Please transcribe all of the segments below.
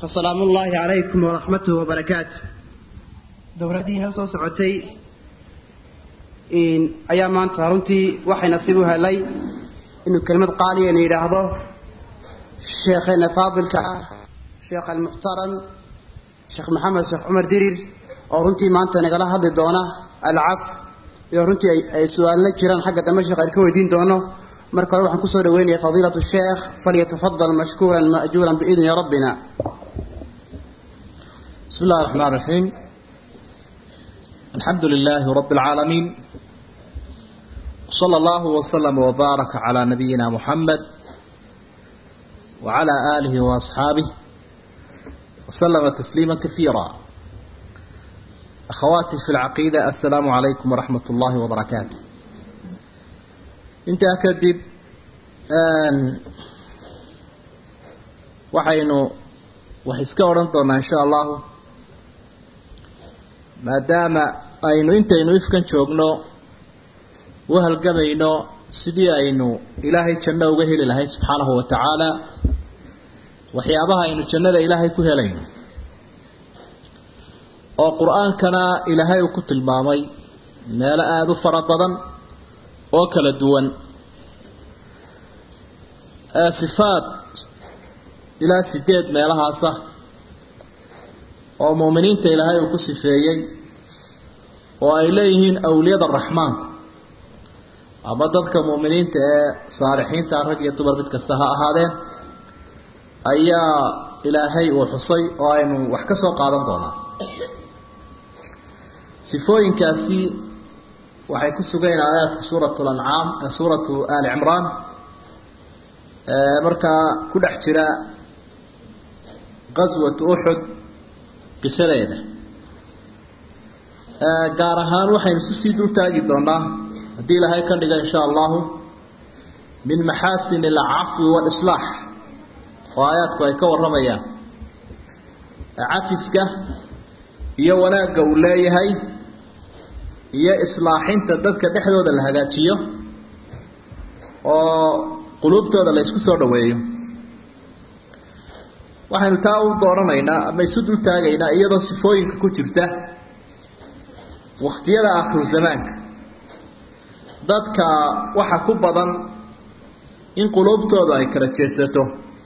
fasalaamu ullaahi calaykum waraxmatuhu wabarakaatu dowladdii hal soo socotay ayaa maanta runtii waxay nasiib u helay inuu kelimad qaaliyana yidhaahdo sheekheena faadilka ah sheekh almuxtaram sheekh maxamed sheekh cumar dirir oo runtii maanta nagala hadli doona alcaf iyo runtii ay su-aalna jiraan xagga dambe sheekh aan ka weydiin doono marka hore waxaan kusoo dhaweynaya fadiilatu sheekh falyatafadal mashkuuran maajuuran biidni rabbina بسم الله الرحمن الرحيم الحمد لله رب العالمين صلى الله وسلم وبارك على نبينا محمد وعلى آله وأصحابه وسلم تسليما كثيرا أخواتي في العقيدة السلام عليكم ورحمة الله وبركاته انت أكدب وحينو وحيسكا ورنطونا إن شاء الله maadaama aynu intaynu ifkan joogno u halgamayno sidii aynu ilaahay janno uga heli lahayn subxaanahu wa tacaala waxyaabaha aynu jannada ilaahay ku helayno oo qur-aankana ilaahay uu ku tilmaamay meelo aada u fara badan oo kala duwan sifaad ilaa sideed meelahaasa oo muuminiinta ilaahay uu ku sifeeyey oo ay leeyihiin awliyada raxmaanku ama dadka muuminiinta ee saalixiinta rag iyo dumar mid kasta ha ahaadeen ayaa ilaahay uu xusay oo aynu wax ka soo qaadan doonaa sifooyinkaasi waxay ku sugayn aayaadka suuratu lancaam suuratu ali cimraan markaa ku dhex jira qaswatu uxud qisadeeda gaar ahaan waxaynu isu sii dul taagi doonaa haddii ilaahay ka dhiga insha allahu min maxaasin alcafwi waalislaax oo aayaadku ay ka warramayaan cafiska iyo wanaagga uu leeyahay iyo islaaxinta dadka dhexdooda la hagaajiyo oo quluubtooda la ysku soo dhaweeyo waxaynu taa u dooranaynaa ama isu dul taagaynaa iyadoo sifooyinka ku jirta wakhtiyada aakhiru zamaanka dadka waxa ku badan in quluubtooda ay kala jeesato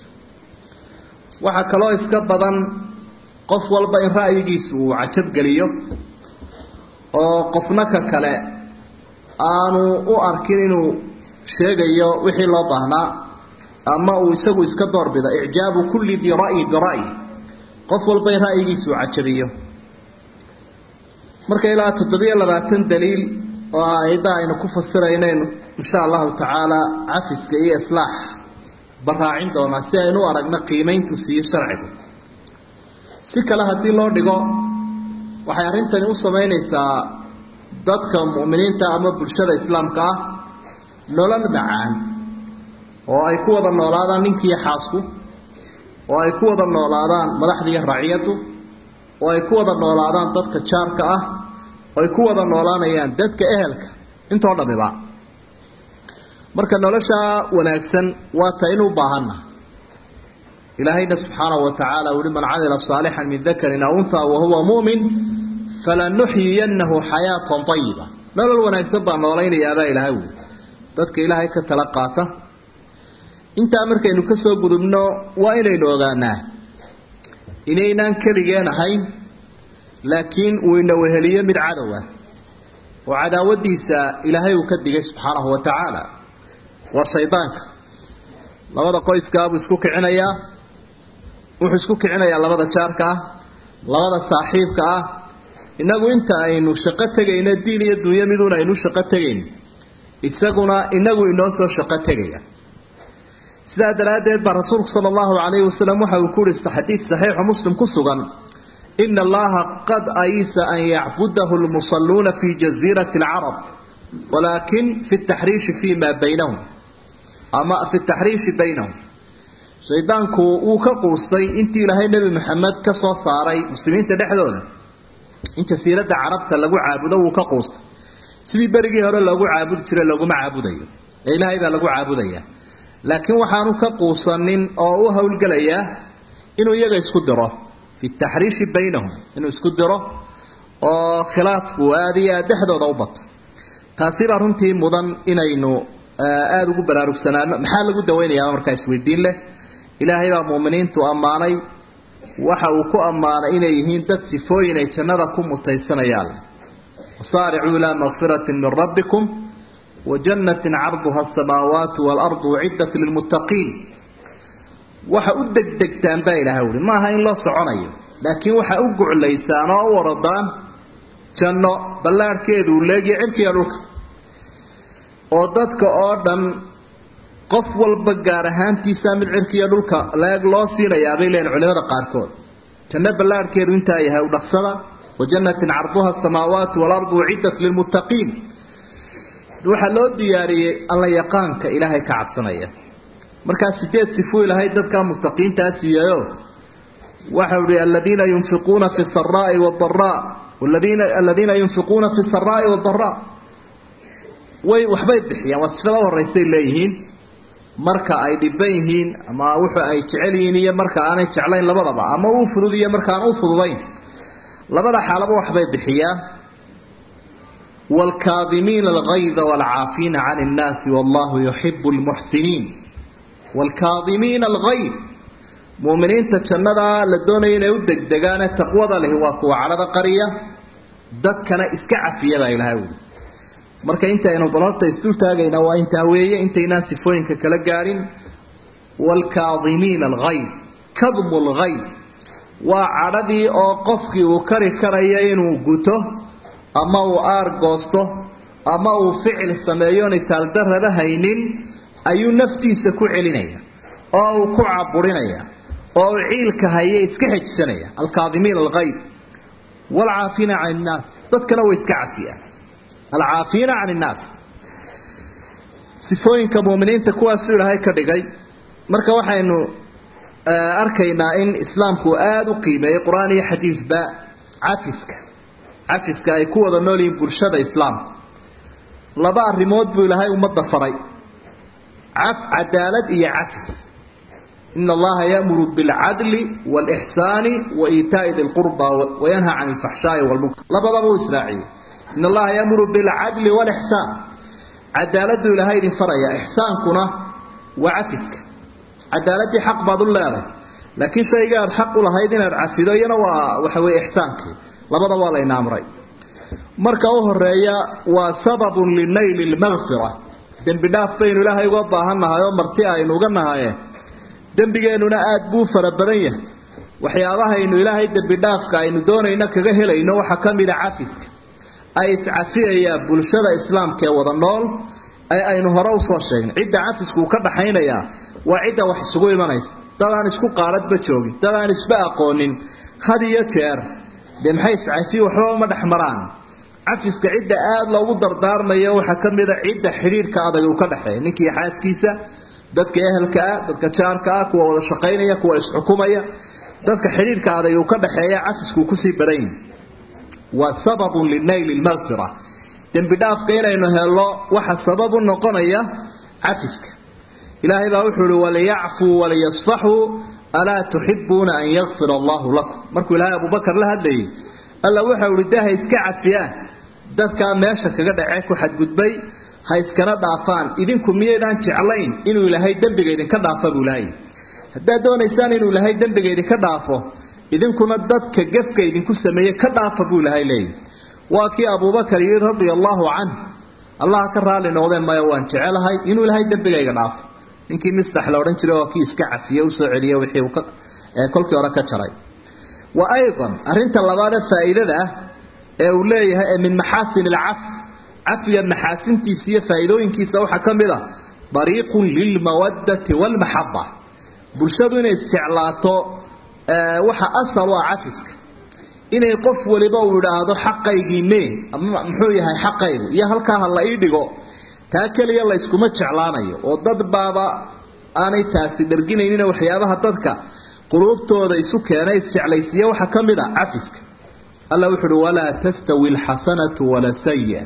waxaa kaloo iska badan qof walba in ra'yigiisu uu cajabgeliyo oo qofna ka kale aanu u arkin inuu sheegayo wixii loo baahnaa ama uu isagu iska doorbida icjaabu kulli dii ra'yi bira'yi qof walba in ra'yigiisa uu cajabiyo marka ilaa toddobiyo labaatan daliil oo aayadda aynu ku fasiraynaynu insha allahu tacaala cafiska iyo islaax baraacin doonaa si aynu u aragno qiimayntu siiyo sharcigu si kale haddii loo dhigo waxay arrintani u samaynaysaa dadka mu'miniinta ama bulshada islaamka ah nolol macaan oo ay ku wada noolaadaan ninkiiyo xaasku oo ay ku wada noolaadaan madaxdiiyo raciyaddu oo ay ku wada noolaadaan dadka jaarka ah oo ay ku wada noolaanayaan dadka ehelka intoo dhamiba marka noloshaa wanaagsan waa ta inu baahanna ilaahayna subxaanahu wa tacaala uhi man camila saalixan min dakarin aw unthaa wahuwa mu'min falanuxyiyannahu xayaatan ayiba nolol wanaagsan baa noolaynayaabaa ilaahay wuli dadka ilaahay ka tala qaata intaa markaynu ka soo gudubno waa inaynu ogaanaa inaynaan keligeen ahayn laakiin uu ina weheliyo mid cadow ah oo cadaawadiisa ilaahay uu ka digay subxaanahu wa tacaala waa shaydaanka labada qoyskaabuu isku kicinayaa wuxuu isku kicinayaa labada jaarka ah labada saaxiibka ah innagu inta aynu shaqo tegayno diin iyo dunyo miduuna aynu shaqo tegayn isaguna inagu inoo soo shaqo tegaya sidaa daraaddeed baa rasuulku sala allahu calayhi wasalam waxa uu ku urista xadiid saxiixu muslim ku sugan ina allaha qad ayisa an yacbudahu lmusalluuna fi jaziirati alcarab walaakin fi taxriishi fi ma baynahum ama fi taxriishi baynahum shaydaanku wuu ka quustay intii ilaahay nebi maxamed ka soo saaray muslimiinta dhexdooda in jasiiradda carabta lagu caabudo wuu ka quustay sidii berigii hore loogu caabudi jiray looguma caabudayo ee ilaahay baa lagu caabudaya laakiin waxaanu ka quusanin oo u howlgelayaa inuu iyaga isku diro fi taxriishi baynahum inuu isku diro oo khilaafku aada iyo aad dhexdooda u bato taasi baa runtii mudan inaynu aada ugu baraarugsanaano maxaa lagu dawaynayaa markaa isweydiin leh ilaahay baa muuminiintu ammaanay waxa uu ku ammaanay inay yihiin dad sifooyin ay jannada ku mutaysanayaan wasaaricuu ilaa makfiratin min rabbikum wa jannatin carduha asamaawaatu waalardu uciddat lilmuttaqiin waxa u degdegtaan baa ilaahay uhi maaha in loo soconayo laakiin waxa u guclaysaan oo u waradaan janno ballaarhkeedu leegiyo cirkiga dhulka oo dadka oo dhan qof walba gaar ahaantiisa mid cirkiiyo dhulka leeg loo siinayaabay leeyihin culimada qaarkood janno ballaarhkeedu intaa yahay u dhaqsada wa jannatin carduha asamaawaatu waalardu uciddat lilmuttaqiin waxaa loo diyaariyey alla yaqaanka ilaahay ka cabsanaya markaa sideed sifuu ilahay dadka muttaqiintaa siiyayo waxa uhi aladiina yunfiquuna fi saraai wadaraa aladiina yunfiquuna fi saraai wadaraa way waxbay bixiyaan waa sifada u horeysay leeyihiin marka ay dhiban yihiin ama wuxu ay jecel yihiin iyo marka aanay jeclayn labadaba ama uu fudud iyo markaan u fududayn labada xaalaba waxbay bixiyaan waalkaadimiina algayda waalcaafiina can innaasi wallahu yuxibu lmuxsiniin waalkaadimiina algayd muuminiinta jannadaa la doonaya inay u degdegaane taqwada lehi waa kuwa cadhada qariya dadkana iska cafiya baa ilahay wuli marka intaynu bal horta isdultaagayna waa intaa weeye intaynaan sifooyinka kala gaadhin waalkaadimiina algayd kadmu lgayd waa cadhadii oo qofkii uu kari karayo inuu guto ama uu aar goosto ama uu ficil sameeyo nitaaldarraba haynin ayuu naftiisa ku celinaya oo uu ku caburinaya oo uu ciilka haye iska xejisanaya alkaadimiina algayb waalcaafiina can innaas dadkana way iska cafiyaan alcaafiina can innaas sifooyinka muuminiinta kuwaasuu ilaahay ka dhigay marka waxaynu arkaynaa in islaamku aada u qiimeeyey qur-aan iyo xadiidba cafiska cafiska ay ku wada nool yihiin bulshada islaamka laba arrimood buu ilaahay ummadda faray cadaalad iyo cafis ina allaha yamuru bilcadli waalixsaani wa iitaa'i di lqurba wayanha can alfaxshaai walmunkar labadaba uu israaciyey ina allaha yamuru bilcadli waalixsaan cadaaladuu ilaahay idin faraya ixsaankuna waa cafiska cadaaladii xaq baad u leedahay laakiin shayga aad xaq u lahayd inaad cafido iyana waa waxa weye ixsaankii labada waa layna amray marka u horeeya waa sababun linayli lmakfira dembi dhaaf baynu ilaahay uga baahannahay oo marti aynu uga nahaye dembigeennuna aad buu fara badan yahay waxyaabahaynu ilaahay dembi dhaafka aynu doonayno kaga helayno waxaa ka mida cafiska ay iscafiyayaan bulshada islaamka ee wada nool ee aynu hore usoo sheegnay cidda cafisku uu ka dhaxaynayaa waa cidda wax isugu imanaysa dad aan isku qaaladba joogin dad aan isba aqoonin had iyo jeer dee maxay iscafiye waxbaba ma dhex maraan cafiska cidda aada loogu dardaarmayo waxaa ka mida cidda xidhiirhka adag uu ka dhexeeya ninkii xaaskiisa dadka ehelka ah dadka jaarka ah kuwa wada shaqaynaya kuwa isxukumaya dadka xidhiirhka adag uu ka dhexeeya cafiskuu kusii badan waa sababun linayli lmakfira dembi dhaafka inaynu helno waxa sabab u noqonaya cafiska ilaahay baa wuxuu ihi waliyacfuu waliyasfaxuu alaa tuxibuuna an yakfir allahu lakum markuu ilaahay abubakar la hadlayay alla waxau ihi dee ha iska cafiyaan dadkaa meesha kaga dhacee ku xadgudbay ha iskana dhaafaan idinku miyaydaan jeclayn inuu ilaahay dembiga idinka dhaafa buu ilaahay haddaad doonaysaan inuu ilaahay dembiga idinka dhaafo idinkuna dadka gefka idinku sameeye ka dhaafa buu ilaahay leeyahy waa kii abubakar yidhi radia allaahu canh allaha ka raali noqdeen maya waan jecelahay inuu ilaahay dembigayga dhaafo ninkii mistax la odhan jiray oo kii iska cafiye usoo celiye wixii uu kolkii hore ka jaray wa aydan arrinta labaadee faa'iidada ah ee uu leeyahay ee min maxaasin alcaf cafiga maxaasintiisa iyo faa'iidooyinkiisa waxaa ka mid a dariiqun lilmawaddati waalmaxaba bulshadu inay isjeclaato waxa asal u ah cafiska inay qof waliba uu idhaahdo xaqaygii mee ama muxuu yahay xaqaygu iyo halkaa ha la ii dhigo taa keliya la yskuma jeclaanayo oo dad baaba aanay taasi dharginaynina waxyaabaha dadka quluubtooda isu keenay isjeclaysiiya waxaa ka mid a cafiska alla wuxu uhi walaa tastawi alxasanatu wala saya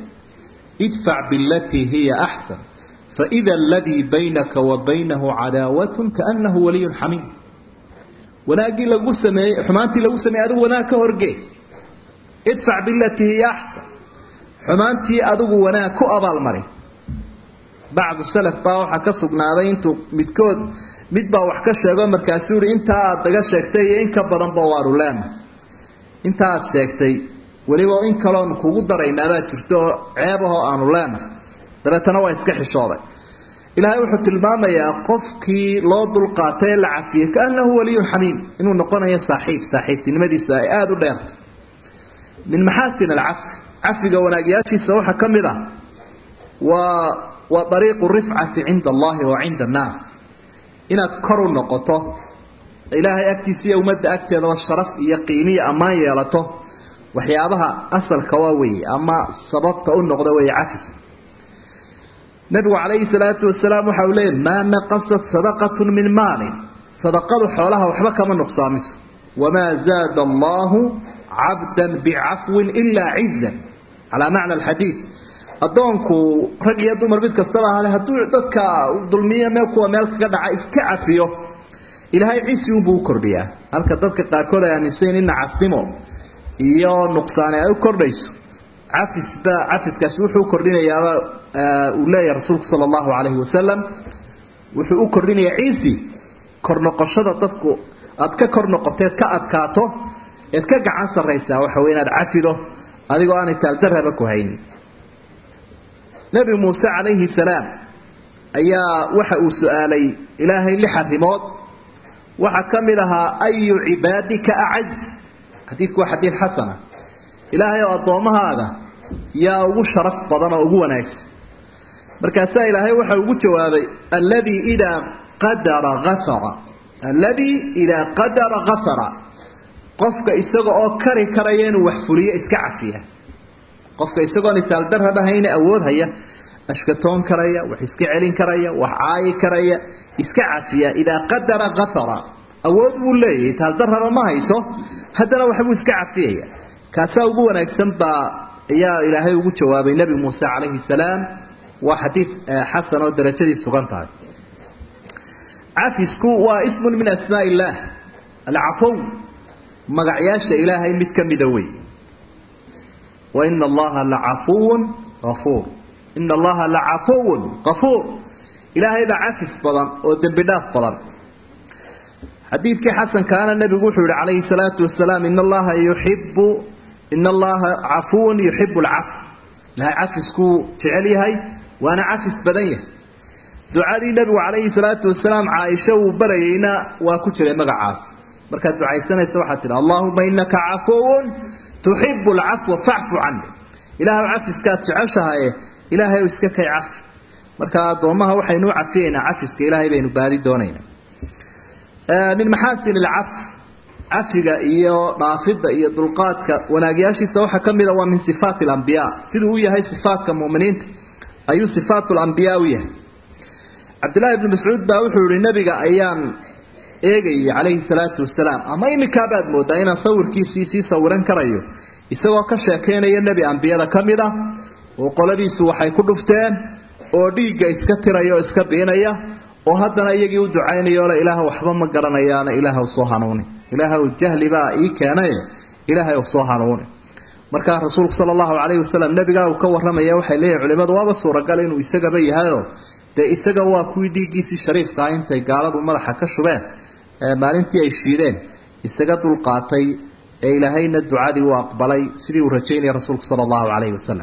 idfac bilatii hiya axsan faida aladii baynaka wa baynahu cadaawatun kaanahu waliyun xamiim wanaaggii lagu sameeyey xumaantii lagu sameeyey adigu wanaag ka horgee idfac bilatii hiya axsan xumaantii adigu wanaag ku abaalmari bacdu salaf baa waxaa ka sugnaaday intuu midkood mid baa wax ka sheego markaasuu yihi intaa aad naga sheegtay iyo in ka badanba waanu leena inta aad sheegtay weliba in kaloon kugu daraynaabaa jirto oo ceebahoo aanu leenahay dabeetana waa iska xishooday ilaahay wuxuu tilmaamayaa qofkii loo dulqaatay ee la cafiyey kaanahu waliyun xamiim inuu noqonayo saaxiib saaxiibtinimadiisu ay aada u dheerta min maxaasin alcafi cafiga wanaagyaashiisa waxaa ka mid ah waa waa ariiqu rifcati cinda allahi wa cinda annaas inaad kor u noqoto ilaahay agtiisa iyo ummadda agteedaba sharaf iyo qiimiya ammaan yeelato waxyaabaha asalka waa weeye ama sababta u noqda weeye cafiga nabigu calayhi salaatu wasalaam waxa uu leeyay maa naqasat sadaqatun min maalin sadaqadu xoolaha waxba kama nuqsaamiso wamaa zaada allahu cabdan bicafwin ilaa cizan calaa macna alxadiid addoonku rag iyo dumar mid kastaba ahale hadduu dadka dulmiyo meel kuwa meel kaga dhaca iska cafiyo ilaahay cisi unbuu u kordhiyaa halka dadka qaarkood ay aaminsayn in nacasnimo iyo nuqsaane ay u kordhayso cafisba cafiskaasi wuxuu kordhinayaaba uu leeyahay rasuulku sala allahu calayhi wasalam wuxuu u kordhinayaa ciisi kor noqoshada dadku aad ka kor noqoteed ka adkaato eed ka gacan sarraysaa waxa wey inaad cafido adigoo aanay taaldarraba ku haynin nebi muuse calayhi salaam ayaa waxa uu su-aalay ilaahay lix arrimood waxaa ka mid ahaa ayu cibaadika acaz xadiidku waa xadiid xasana ilaahay oo addoommahaaga yaa ugu sharaf badan oo ugu wanaagsan markaasaa ilaahay waxa ugu jawaabay alladii idaa qadara afara alladii idaa qadara afara qofka isaga oo kari karaya inuu wax fuliyo iska cafiya qofka isagoon itaaldarraba hayna awood haya ashkatoon karaya wax iska celin karaya wax caayi karaya iska cafiya idaa qadara afara awood buu leeyahay itaaldarraba ma hayso haddana waxbuu iska cafiyaya kaasaa ugu wanaagsan baa ayaa ilaahay ugu jawaabay nebi muuse calayhi salaam waa xadiid xasan oo darajadii sugan tahay cafisku waa ismun min asmaa illaah alcafow magacyaasha ilaahay mid ka mida wey wa ina allaha lacafuwun afuur ina allaha lacafuwun qafuur ilaahay baa cafis badan oo dembi dhaaf badan xadiidkii xasankaana nebigu wuxuu yihi calayhi salaatu wasalaam ina allaha yuxibu ina allaha cafuwun yuxibu alcafw ilahay cafiskuu jecel yahay waana cafis badan yahay ducadii nebigu calayhi salaatu wasalaam caaisha uu barayeyna waa ku jiray magacaas markaad ducaysanaysa waxaad tidhi allahuma inaka cafuwun tuxibu alcafwa facfu cani ilaahw cafiskaad jeceshahaye ilaahay iska kay cafi marka addoommaha waxaynu u cafiyeynaa cafiska ilaahay baynu baadi doonaynaa min maxaasin alcaf cafiga iyo dhaafidda iyo dulqaadka wanaagyaashiisa waxaa ka mida waa min sifaati alambiyaa siduu u yahay sifaatka muminiinta ayuu sifaat lambiyaa u yahay cabdillahi ibnu mascuud baa wuxuu yihi nebiga ayaan eegayay calayhi salaatu wasalaam ama iminkabaad moodaa inaan sawirkiisii sii sawiran karayo isagoo ka sheekeynaya nebi ambiyada ka mid ah oo qoladiisu waxay ku dhufteen oo dhiigga iska tiraya oo iska biinaya oo haddana iyagii u ducaynaya ole ilaah waxba ma garanayaana ilaahw soo hanuuni ilaahw jahli baa ii keenaye ilaahay soo hanuuni markaa rasuulku sala allahu calayhi wasalam nebigaa uu ka warramaya waxay leeyihin culimmadu waaba suuragal inuu isagaba yahayoo dee isaga waa kuwii dhiiggiisii shariifkaa intay gaaladu madaxa ka shubeen maalintii ay shiideen isaga dulqaatay ee ilaahayna ducadii uu aqbalay sidii uu rajaynaya rasuulku sala allahu calayhi wasalam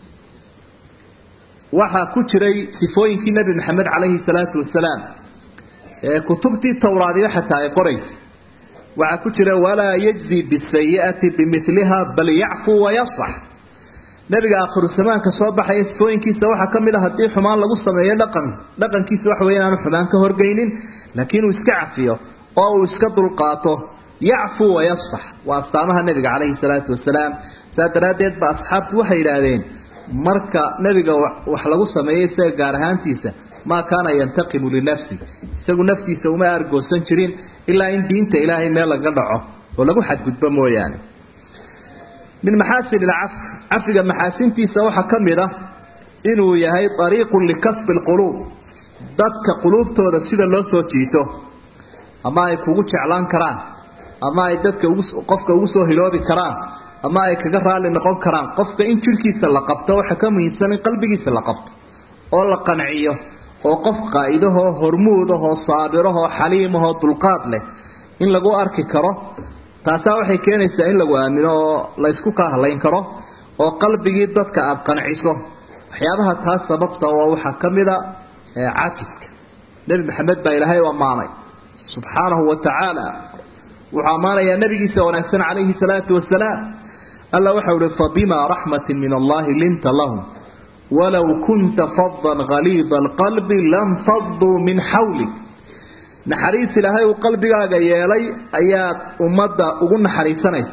waxaa ku jiray sifooyinkii nebi maxamed calayhi salaatu wasalaam ee kutubtii towraadiyo xataa ay qoraysa waxaa ku jira walaa yajzi bisayi'ati bimiliha bal yacfu wayasfax nebiga aakhiru zamaanka soo baxaya sifooyinkiisa waxaa ka mid a haddii xumaan lagu sameeyo dhaqan dhaqankiisa waxa wey inaanu xumaan ka horgeynin laakiin uu iska cafiyo oo uu iska dulqaato yacfu wayasfax waa astaamaha nebiga calayhi salaatu wasalaam saa daraaddeed ba asxaabtu waxay yidhaahdeen marka nebiga wax lagu sameeyo isaga gaar ahaantiisa maa kaana yantaqimu linafsi isagu naftiisa uma argoosan jirin ilaa in diinta ilaahay meel laga dhaco oo lagu xadgudbo mooyaane min maxaasin ilcaf cafiga maxaasintiisa waxaa ka mid ah inuu yahay ariiqun likasbi lquluub dadka quluubtooda sida loo soo jiito ama ay kugu jeclaan karaan ama ay dadka qofka ugu soo hiloobi karaan ama ay kaga raali noqon karaan qofka in jidhkiisa la qabto waxa ka muhiimsan in qalbigiisa la qabto oo la qanciyo oo qof qaa'idahoo hormuudahoo saabirahoo xaliimahoo dulqaad leh in lagu arki karo taasaa waxay keenaysaa in lagu aamino oo la ysku kahlayn karo oo qalbigii dadka aada qanciso waxyaabaha taas sababta waa waxaa ka mida cafiska nebi maxamed baa ilaahay u ammaanay subxaanahu wa tacaala wuxuu ammaanayaa nabigiisa wanaagsan calayhi salaatu wasalaam alla waxau uhi fabima raxmatin min allahi linta lahum walow kunta fadan haliida alqalbi lam faduu min xawlik naxariis ilaahay uu qalbigaaga yeelay ayaad ummadda ugu naxariisanaysa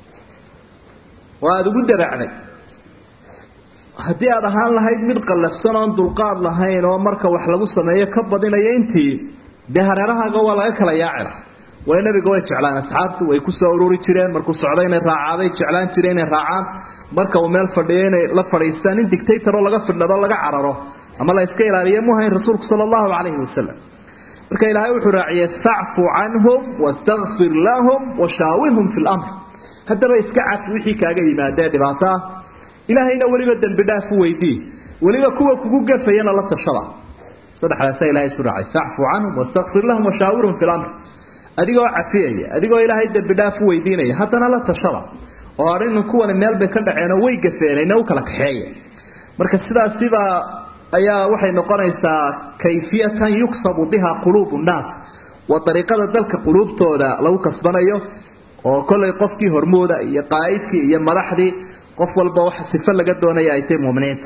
oo aada ugu dabacday haddii aad ahaan lahayd mid qallafsan oon dulqaad lahayn oo marka wax lagu sameeyo ka badinaya intii dee hareerahaaga waa laga kala yaacila way nabiga way jeclaan asxaabtu way kusoo ururi jireen markuu socdo inay raacaabay jeclaan jireen inay raacaan marka uu meel fadhiyo inay la fadhiistaan in dictatoroo laga fidhnado laga cararo ama la iska ilaaliya muhayn rasuulku sala allahu calayhi wasalam marka ilaahay wuxuu raaciyey facfu canhum wastakfir lahum washaawirhum fi lamr haddaba iska cafi wixii kaaga yimaadee dhibaato ah ilaahayna weliba dembi dhaaf u weydii weliba kuwa kugu gafayana la tashada saddexdaasa ilahay isu raacay facfu canhum wastakfir lahum washaawirhum fi lamr adigoo cafiyaya adigoo ilaahay dembi dhaaf u weydiinaya haddana la tashada oo arrin kuwani meel bay ka dhaceenoo way gafeenayna u kala kaxeeya marka sidaasibaa ayaa waxay noqonaysaa kayfiyatan yuksabu biha quluubu nnaas waa dariiqada dalka quluubtooda lagu kasbanayo oo kollay qofkii hormooda iyo qaa'idkii iyo madaxdii qof walba waxa sifo laga doonaya ay tahay muuminiinta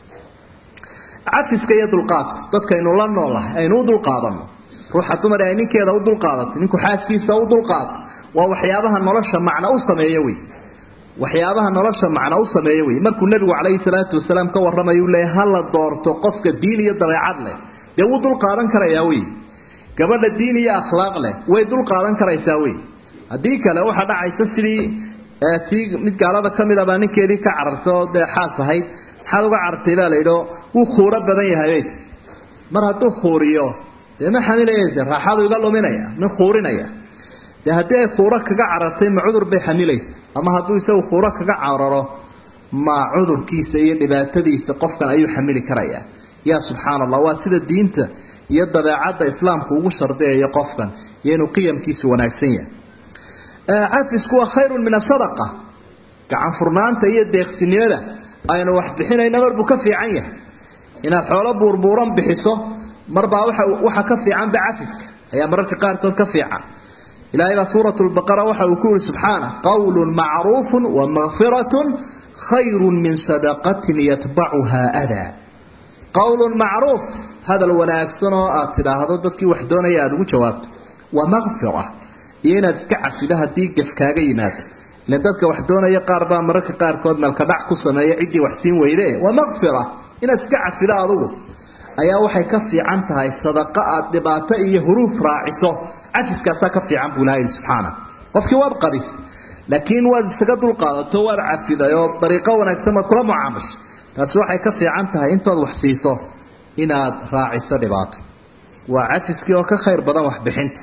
cafiska iyo dulqaadku dadkaynu la noolahay aynu u dulqaadanno ruuxa dumar ay ninkeeda u dulqaadato ninku xaaskiisa u dulqaato waa waxyaabaha nolosha macno u sameeya wey waxyaabaha nolosha macno u sameeya wey markuu nebigu calayhi salaatu wasalaam ka warramayuu leeyahy ha la doorto qofka diin iyo dabeecad leh dee wuu dulqaadan karayaa wey gabadha diin iyo akhlaaq leh way dulqaadan karaysaa wey haddii kale waxaa dhacaysa sidii tii mid gaalada ka mid abaa ninkeedii ka carartay oo dee xaas ahayd maxaad uga carartay baa la yidhi oo wuu khuuro badan yahay bayt mar hadduu khuuriyo dee ma xamilaysa raaxadu iga luminaya nin khuurinaya dee haddii ay khuuro kaga carartay ma cudur bay xamilaysa ama hadduu isagu khuuro kaga cararo ma cudurkiisa iyo dhibaatadiisa qofkan ayuu xamili karayaa yaa subxaana allah waa sida diinta iyo dabeecadda islaamku ugu shardiyayo qofkan iyo inuu qiyamkiisu wanaagsan yahay cafisku waa khayrun min asadaqa gacan furnaanta iyo deeqsinimada aynu wax bixinayna marbuu ka fiican yahay inaad xoolo buurbuuran bixiso marbaa waxa ka fiicanba cafiska ayaa mararka qaarkood ka fiican ilaahay baa suurat lbaqara waxa uu ku yihi subxaana qawlun macruufun wa makfiratun khayrun min sadaqatin yatbacuha adaa qawlun macruuf hadal wanaagsan oo aad tidhaahdo dadkii wax doonaya aada ugu jawaabto wa makfira iyo inaad iska cafido haddii gaf kaaga yimaado ilan dadka wax doonaya qaar baa mararka qaarkood meelka dhac ku sameeya ciddii wax siin weyde wa makfira inaad iska cafido adugu ayaa waxay ka fiican tahay sadaqa aad dhibaato iyo huruuf raaciso cafiskaasaa ka fiican buu ilaha yidhi subxaana qofkii waad qadisay laakiin waad isaga dulqaadato waad cafiday oo dariiqo wanaagsan waad kula mucaamashay taasi waxay ka fiican tahay intood wax siiso inaad raaciso dhibaato waa cafiskii oo ka khayr badan waxbixinta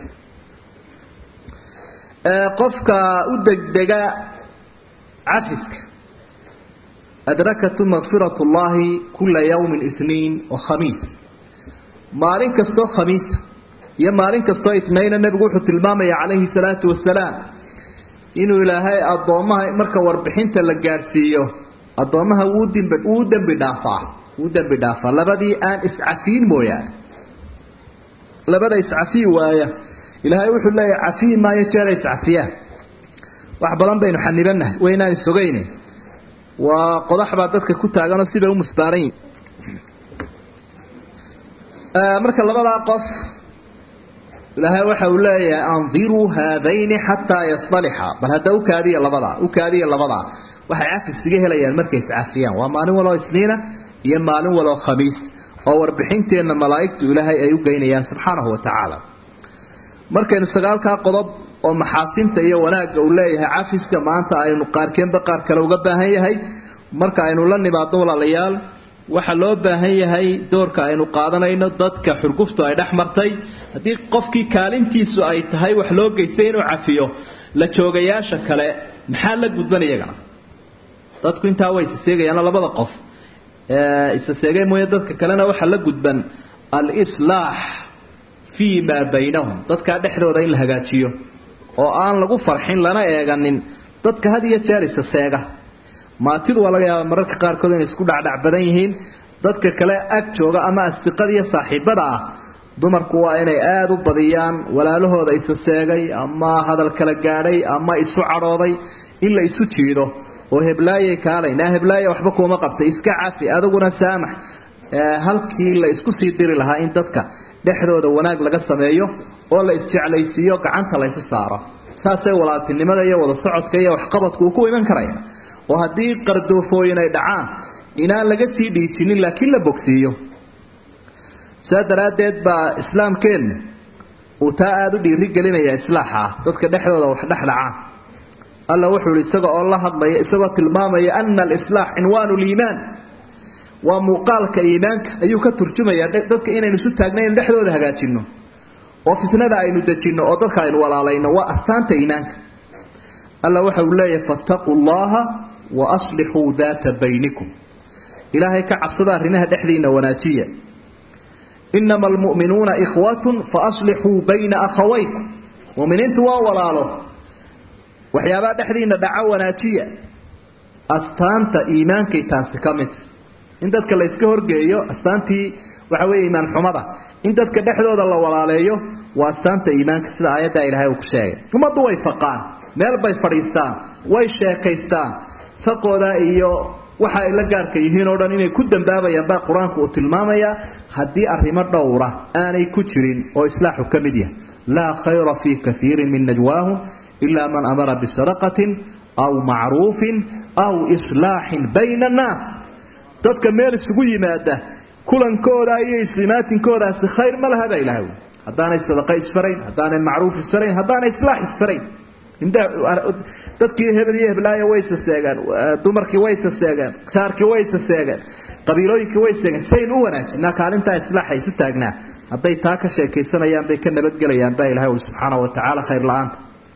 qofka u degdega cafiska adrakatu makfirat llahi kula yawmin iniin wa khamiis maalin kastoo khamiisa iyo maalin kastoo isnayna nebigu wuxuu tilmaamaya calayhi salaatu wasalaam inuu ilaahay addoommaha marka warbixinta la gaadhsiiyo addoommaha wuu dimb wuu dembi dhaafaa wuu dembi dhaafaa labadii aan iscafiin mooyaane labada iscafiyi waaya ilaahay wuxuu leeyahay cafiyi maayo jeera iscafiyaan wax badan baynu xanibanahay waynaan isogayne waa qodax baa dadka ku taaganoo sibay u musbaaran yihin marka labadaa qof ilaahay waxa uu leeyahay andiruu haadayni xataa yasdalixa bal hadda ukaadiya labadaa ukaadiya labadaa waxay cafis iga helayaan markay iscafiyaan waa maalin waloo isniina iyo maalin waloo khamiis oo warbixinteenna malaa'igtu ilaahay ay u geynayaan subxaanahu wa tacaala markaynu sagaalkaa qodob oo maxaasinta iyo wanaagga uu leeyahay cafiska maanta aynu qaarkeenba qaar kale uga baahan yahay marka aynu la nimaadno walaalayaal waxaa loo baahan yahay doorka aynu qaadanayno dadka xurguftu ay dhex martay haddii qofkii kaalintiisu ay tahay wax loo geystay inuu cafiyo la joogayaasha kale maxaa la gudban iyagana dadku intaa way isaseegayaano labada qof isaseegay mooye dadka kalena waxaa la gudban alislaax fii maa baynahum dadkaa dhexdooda in la hagaajiyo oo aan lagu farxin lana eeganin dadka had iyo jeer isaseega maatidu waa laga yaaba mararka qaarkood inay isku dhacdhac badan yihiin dadka kale ag jooga ama asdiqada iyo saaxiibada ah dumarku waa inay aada u badiyaan walaalahooda isa seegay ama hadal kala gaadhay ama isu cadhooday in la isu jiido oo heblaayay kaalay naa heblaaya waxba kuuma qabtay iska cafi adiguna saamax halkii la isku sii diri lahaa in dadka dhexdooda wanaag laga sameeyo oo la isjeclaysiiyo gacanta la ysu saaro saasay walaaltinimada iyo wada socodka iyo waxqabadku uu ku iman karaya oo haddii qardoofooyin ay dhacaan inaan laga sii dhiijinin laakiin la bogsiiyo saa daraaddeed baa islaamkeennu uu taa aada u dhiiri gelinaya islaaxa ah dadka dhexdooda wax dhexdhacaan alla wuxuu ihi isaga oo la hadlaya isagoo tilmaamaya ana alislaax cinwaanu liimaan waa muuqaalka iimaanka ayuu ka turjumayaa dadka inaynu isu taagna inu dhexdooda hagaajinno oo fitnada aynu dejinno oo dadka aynu walaalayno waa astaanta iimaanka alla waxa uu leeyahay fattaquu llaha wa aslixuu daata baynikum ilaahay ka cabsada arrimaha dhexdiina wanaajiya inama almu'minuuna ikhwatun faaslixuu bayna akhawaykum muminiintu waa walaalo waxyaabaha dhexdiina dhaca wanaajiya astaanta iimaankay taasi ka mid in dadka la yska horgeeyo astaantii waxa weeye iimaan xumada in dadka dhexdooda la walaaleeyo waa astaanta iimaanka sida aayadda ilaahay uu ku sheegay ummaddu way faqaan meel bay fadhiistaan way sheekaystaan faqooda iyo waxa ay la gaarka yihiin oo dhan inay ku dambaabayaan baa qur-aanku uu tilmaamayaa haddii arrimo dhowra aanay ku jirin oo islaaxu ka mid yahay laa khayra fii kaiirin min najwaahum ilaa man amara bisadaqatin aw macruufin aw islaaxin bayna annaas dadka meel isugu yimaada kulankooda iyo islimaatinkoodaasi khayr ma laha baa ilahay haddaanay sadaqa isfarayn haddaanay macruuf isfarayn haddaanay islaax isfarayn dadkii hebel iyo heblaaya way saseegaan dumarkii way saseegaan jaarkii way saseegaan qabiilooyinkii way seegaan saynu u wanaajinaa kaalintaa islaaxa isu taagnaa hadday taa ka sheekaysanayaan bay ka nabadgelayaan baa ilahay uli subxaana wa tacaala khayr la-aanta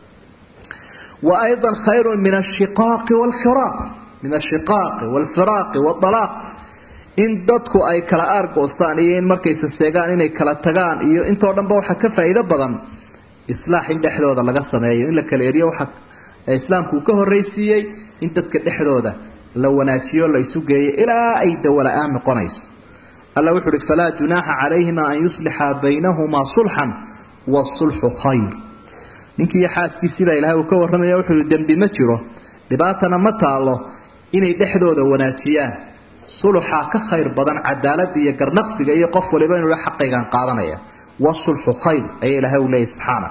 wa aydan khayrun min ashiqaaqi waalfiraaq min ashiqaaqi waalfiraaqi waalaaq in dadku ay kala aargoostaan iyo in markay saseegaan inay kala tagaan iyo intoo dhanba waxaa ka faa'iido badan islaax in dhexdooda laga sameeyo in la kala eriyo waxa islaamku ka horraysiiyey in dadka dhexdooda la wanaajiyo la isu geeyo ilaa ay dawala-aan noqonayso alla wuxu uhi falaa junaaxa calayhima an yuslixa baynahumaa sulxan waasulxu khayr ninkiiyo xaaskiisiibaa ilahay uu ka warramaya wuxuu ihi dembi ma jiro dhibaatana ma taalo inay dhexdooda wanaajiyaan suluxaa ka khayr badan cadaalada iyo garnaqsiga iyo qof waliba inuu xaqaygan qaadanaya wasulxu khayr ayaa ilahay u leeyahy subxaana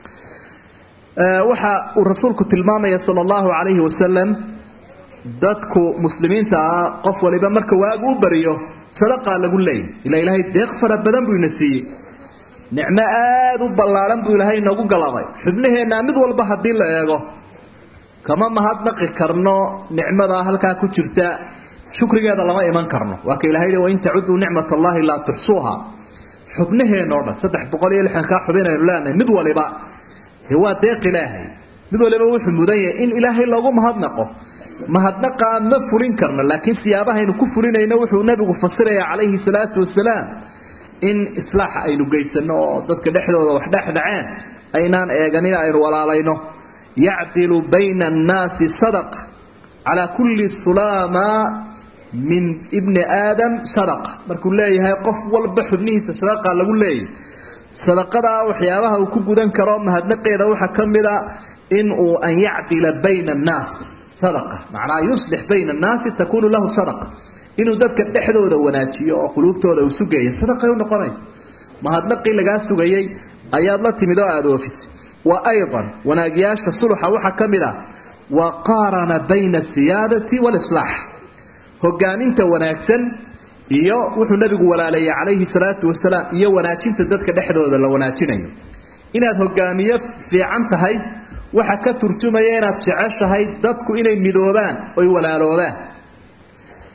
waxa uu rasuulku tilmaamaya sala allahu calayhi wasalam dadku muslimiinta ah qof waliba marka waagu u bariyo sadaqaa lagu leeyay ilaa ilaahay deeq fara badan buu ina siiyey nicmo aada u ballaaran buu ilaahay inoogu galaday xubnaheennaa mid walba haddii la eego kama mahadnaqi karno nicmadaa halkaa ku jirta shukrigeeda lama iman karno waa ka ilahay wain tacuduu nicmat allahi laa tuxsuuha xubnaheenoo dhan saddex boqol iyo lixdankaa xubin aynu leenahay mid waliba dee waa deeq ilaahay mid waliba wuxuu mudan yahay in ilaahay loogu mahadnaqo mahadnaqaa ma fulin karno laakiin siyaabahaynu ku fulinayno wuxuu nabigu fasiraya calayhi salaatu wasalaam in islaaxa aynu geysano oo dadka dhexdooda wax dhexdhaceen aynaan eeganin aynu walaalayno yacdilu bayna annaasi sadaqa calaa kulli sulaama min ibni aadam sadaqa markuu leeyahay qof walba xubnihiisa sadaqa lagu leeyahy sadaqadaa waxyaabaha uu ku gudan karo mahadnaqeeda waxaa ka mida in uu an yacdila bayna annaas sadaqa macnaa yuslix bayna annaasi takunu lahu sadaqa inuu dadka dhexdooda wanaajiyo oo quluubtooda uu sugeeya sadaqay u noqonaysa mahadnaqii lagaa sugayay ayaad la timid oo aada oofisay wa aydan wanaagyaasha suluxa waxaa ka mid ah wa qaarana bayna asiyaadati waalislaax hogaaminta wanaagsan iyo wuxuu nabigu walaaleeyey calayhi salaatu wasalaam iyo wanaajinta dadka dhexdooda la wanaajinayo inaad hogaamiye fiican tahay waxa ka turjumaya inaad jeceshahay dadku inay midoobaan oy walaaloobaan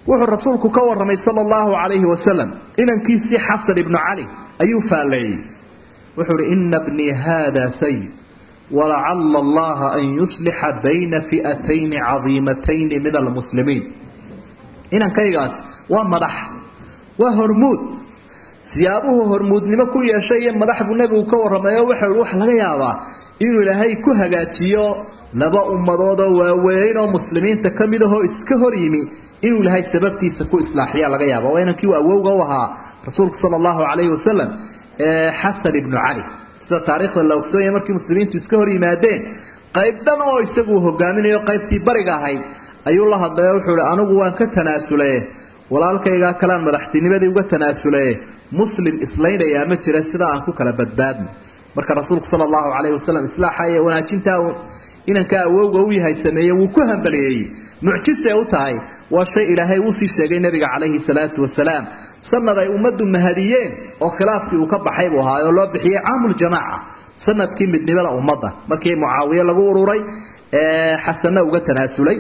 wuxuu rasuulku ka warramay sala allahu calayhi wasalam inankiisii xasan ibnu cali ayuu faalleeyey wuxuu uhi ina bnii haada sayid walacala allaha an yuslixa bayna fi'atayni cadiimatayni min almuslimiin inankaygaas waa madax waa hormuud siyaabuhu hormuudnimo ku yeeshay iyo madax buu nebigu ka warramay oo waxau ihi waxa laga yaabaa inuu ilaahay ku hagaajiyo laba ummadoodoo waaweyn oo muslimiinta ka mid ahoo iska hor yimi inuu ilaahay sababtiisa ku islaaxiya laga yaaba waa inankii uu awowga u ahaa rasuulku sala allahu calayhi wasalam ee xasan ibnu cali sida taariikhda la ogsoonyahay markii muslimiintu iska hor yimaadeen qayb dhan oo isagu hogaaminayo qaybtii bariga ahayd ayuu la hadlay oo wuxuu ihi anigu waan ka tanaasule walaalkaygaa kalean madaxtinimadii uga tanaasule muslim islaynayaa ma jira sida aan ku kala badbaadno marka rasuulku sala allahu calayhi wasalam islaaxa iyo wanaajintaa inanka awowga u yahay sameeye wuu ku hambaliyeeyey mucjisay u tahay waa shay ilaahay uusii sheegay nebiga calayhi salaatu wasalaam sanad ay ummaddu mahadiyeen oo khilaafkii uu ka baxay buu ahaa oo loo bixiyey caamuljamaaca sanadkii midnimada ummadda markii mucaawiye lagu ururay ee xasanna uga tanaasulay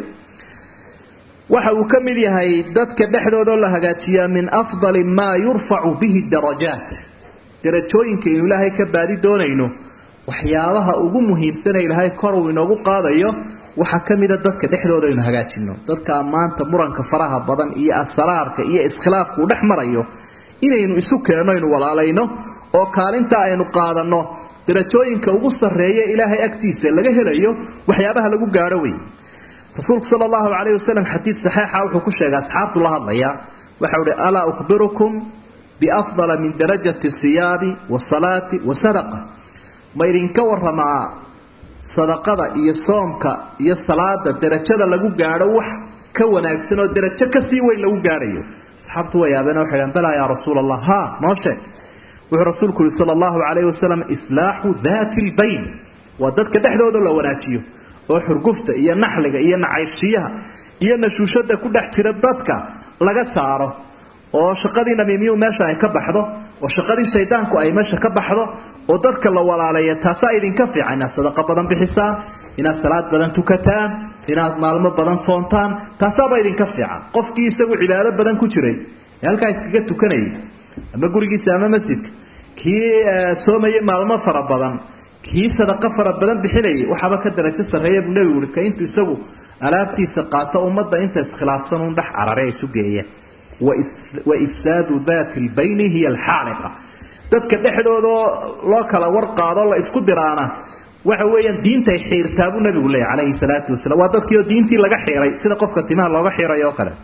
waxa uu ka mid yahay dadka dhexdoodao la hagaajiyaa min afdali maa yurfacu bihi darajaat darajooyinka inu ilaahay ka baadi doonayno waxyaabaha ugu muhiimsana ilaahay kor uu inoogu qaadayo waxaa ka mida dadka dhexdooda aynu hagaajino dadka maanta muranka faraha badan iyo asraarka iyo iskhilaafka uu dhex marayo inaynu isu keenno aynu walaalayno oo kaalinta aynu qaadanno darajooyinka ugu sarreeya ilaahay agtiisa laga helayo waxyaabaha lagu gaadho wey rasuulku sala allahu calayhi wasalam xadiid saxiixa wuxuu ku sheegay asxaabtu la hadlaya waxau uhi alaa ukhbirukum biafdala min darajati siyaabi wasalaati wasadaqa ma idinka waramaa sadaqada iyo soomka iyo salaada darajada lagu gaadho wax ka wanaagsan oo darajo kasii weyn lagu gaadhayo asxaabtu way yaabeen waxay dhahan balaa yaa rasuula allah ha noo sheeg wuxuu rasuulku yihi sala allahu calayhi wasalam islaaxu daati lbayn waa dadka dhexdooda la wanaajiyo oo xurgufta iyo naxliga iyo nacaybshiyaha iyo nashuushada ku dhex jira dadka laga saaro oo shaqadii namiimiyuu meesha ay ka baxdo oo shaqadii shaydaanku ay meesha ka baxdo oo dadka la walaaleeya taasaa idinka fiican inaad sadaqa badan bixisaan inaad salaad badan tukataan inaad maalmo badan soontaan taasaaba idinka fiican qofkii isagu cibaado badan ku jiray ee halkaa iskaga tukanayay ama gurigiisa ama masjidka kii soomayay maalmo fara badan kii sadaqo fara badan bixinayay waxaaba ka darajo sarreeya buu nebigu uhi ka intuu isagu alaabtiisa qaato ummadda inta iskhilaafsan un dhex carare ay isu geeyeen wa ifsaadu daati lbayni hiya alxaaliqa dadka dhexdoodao loo kala war qaado la isku diraana waxa weeyaan diintay xiirtaa buu nabigu leeyahy calayhi salaatu wasalam waa dadkiioo diintii laga xiiray sida qofka timaha looga xiiray oo kale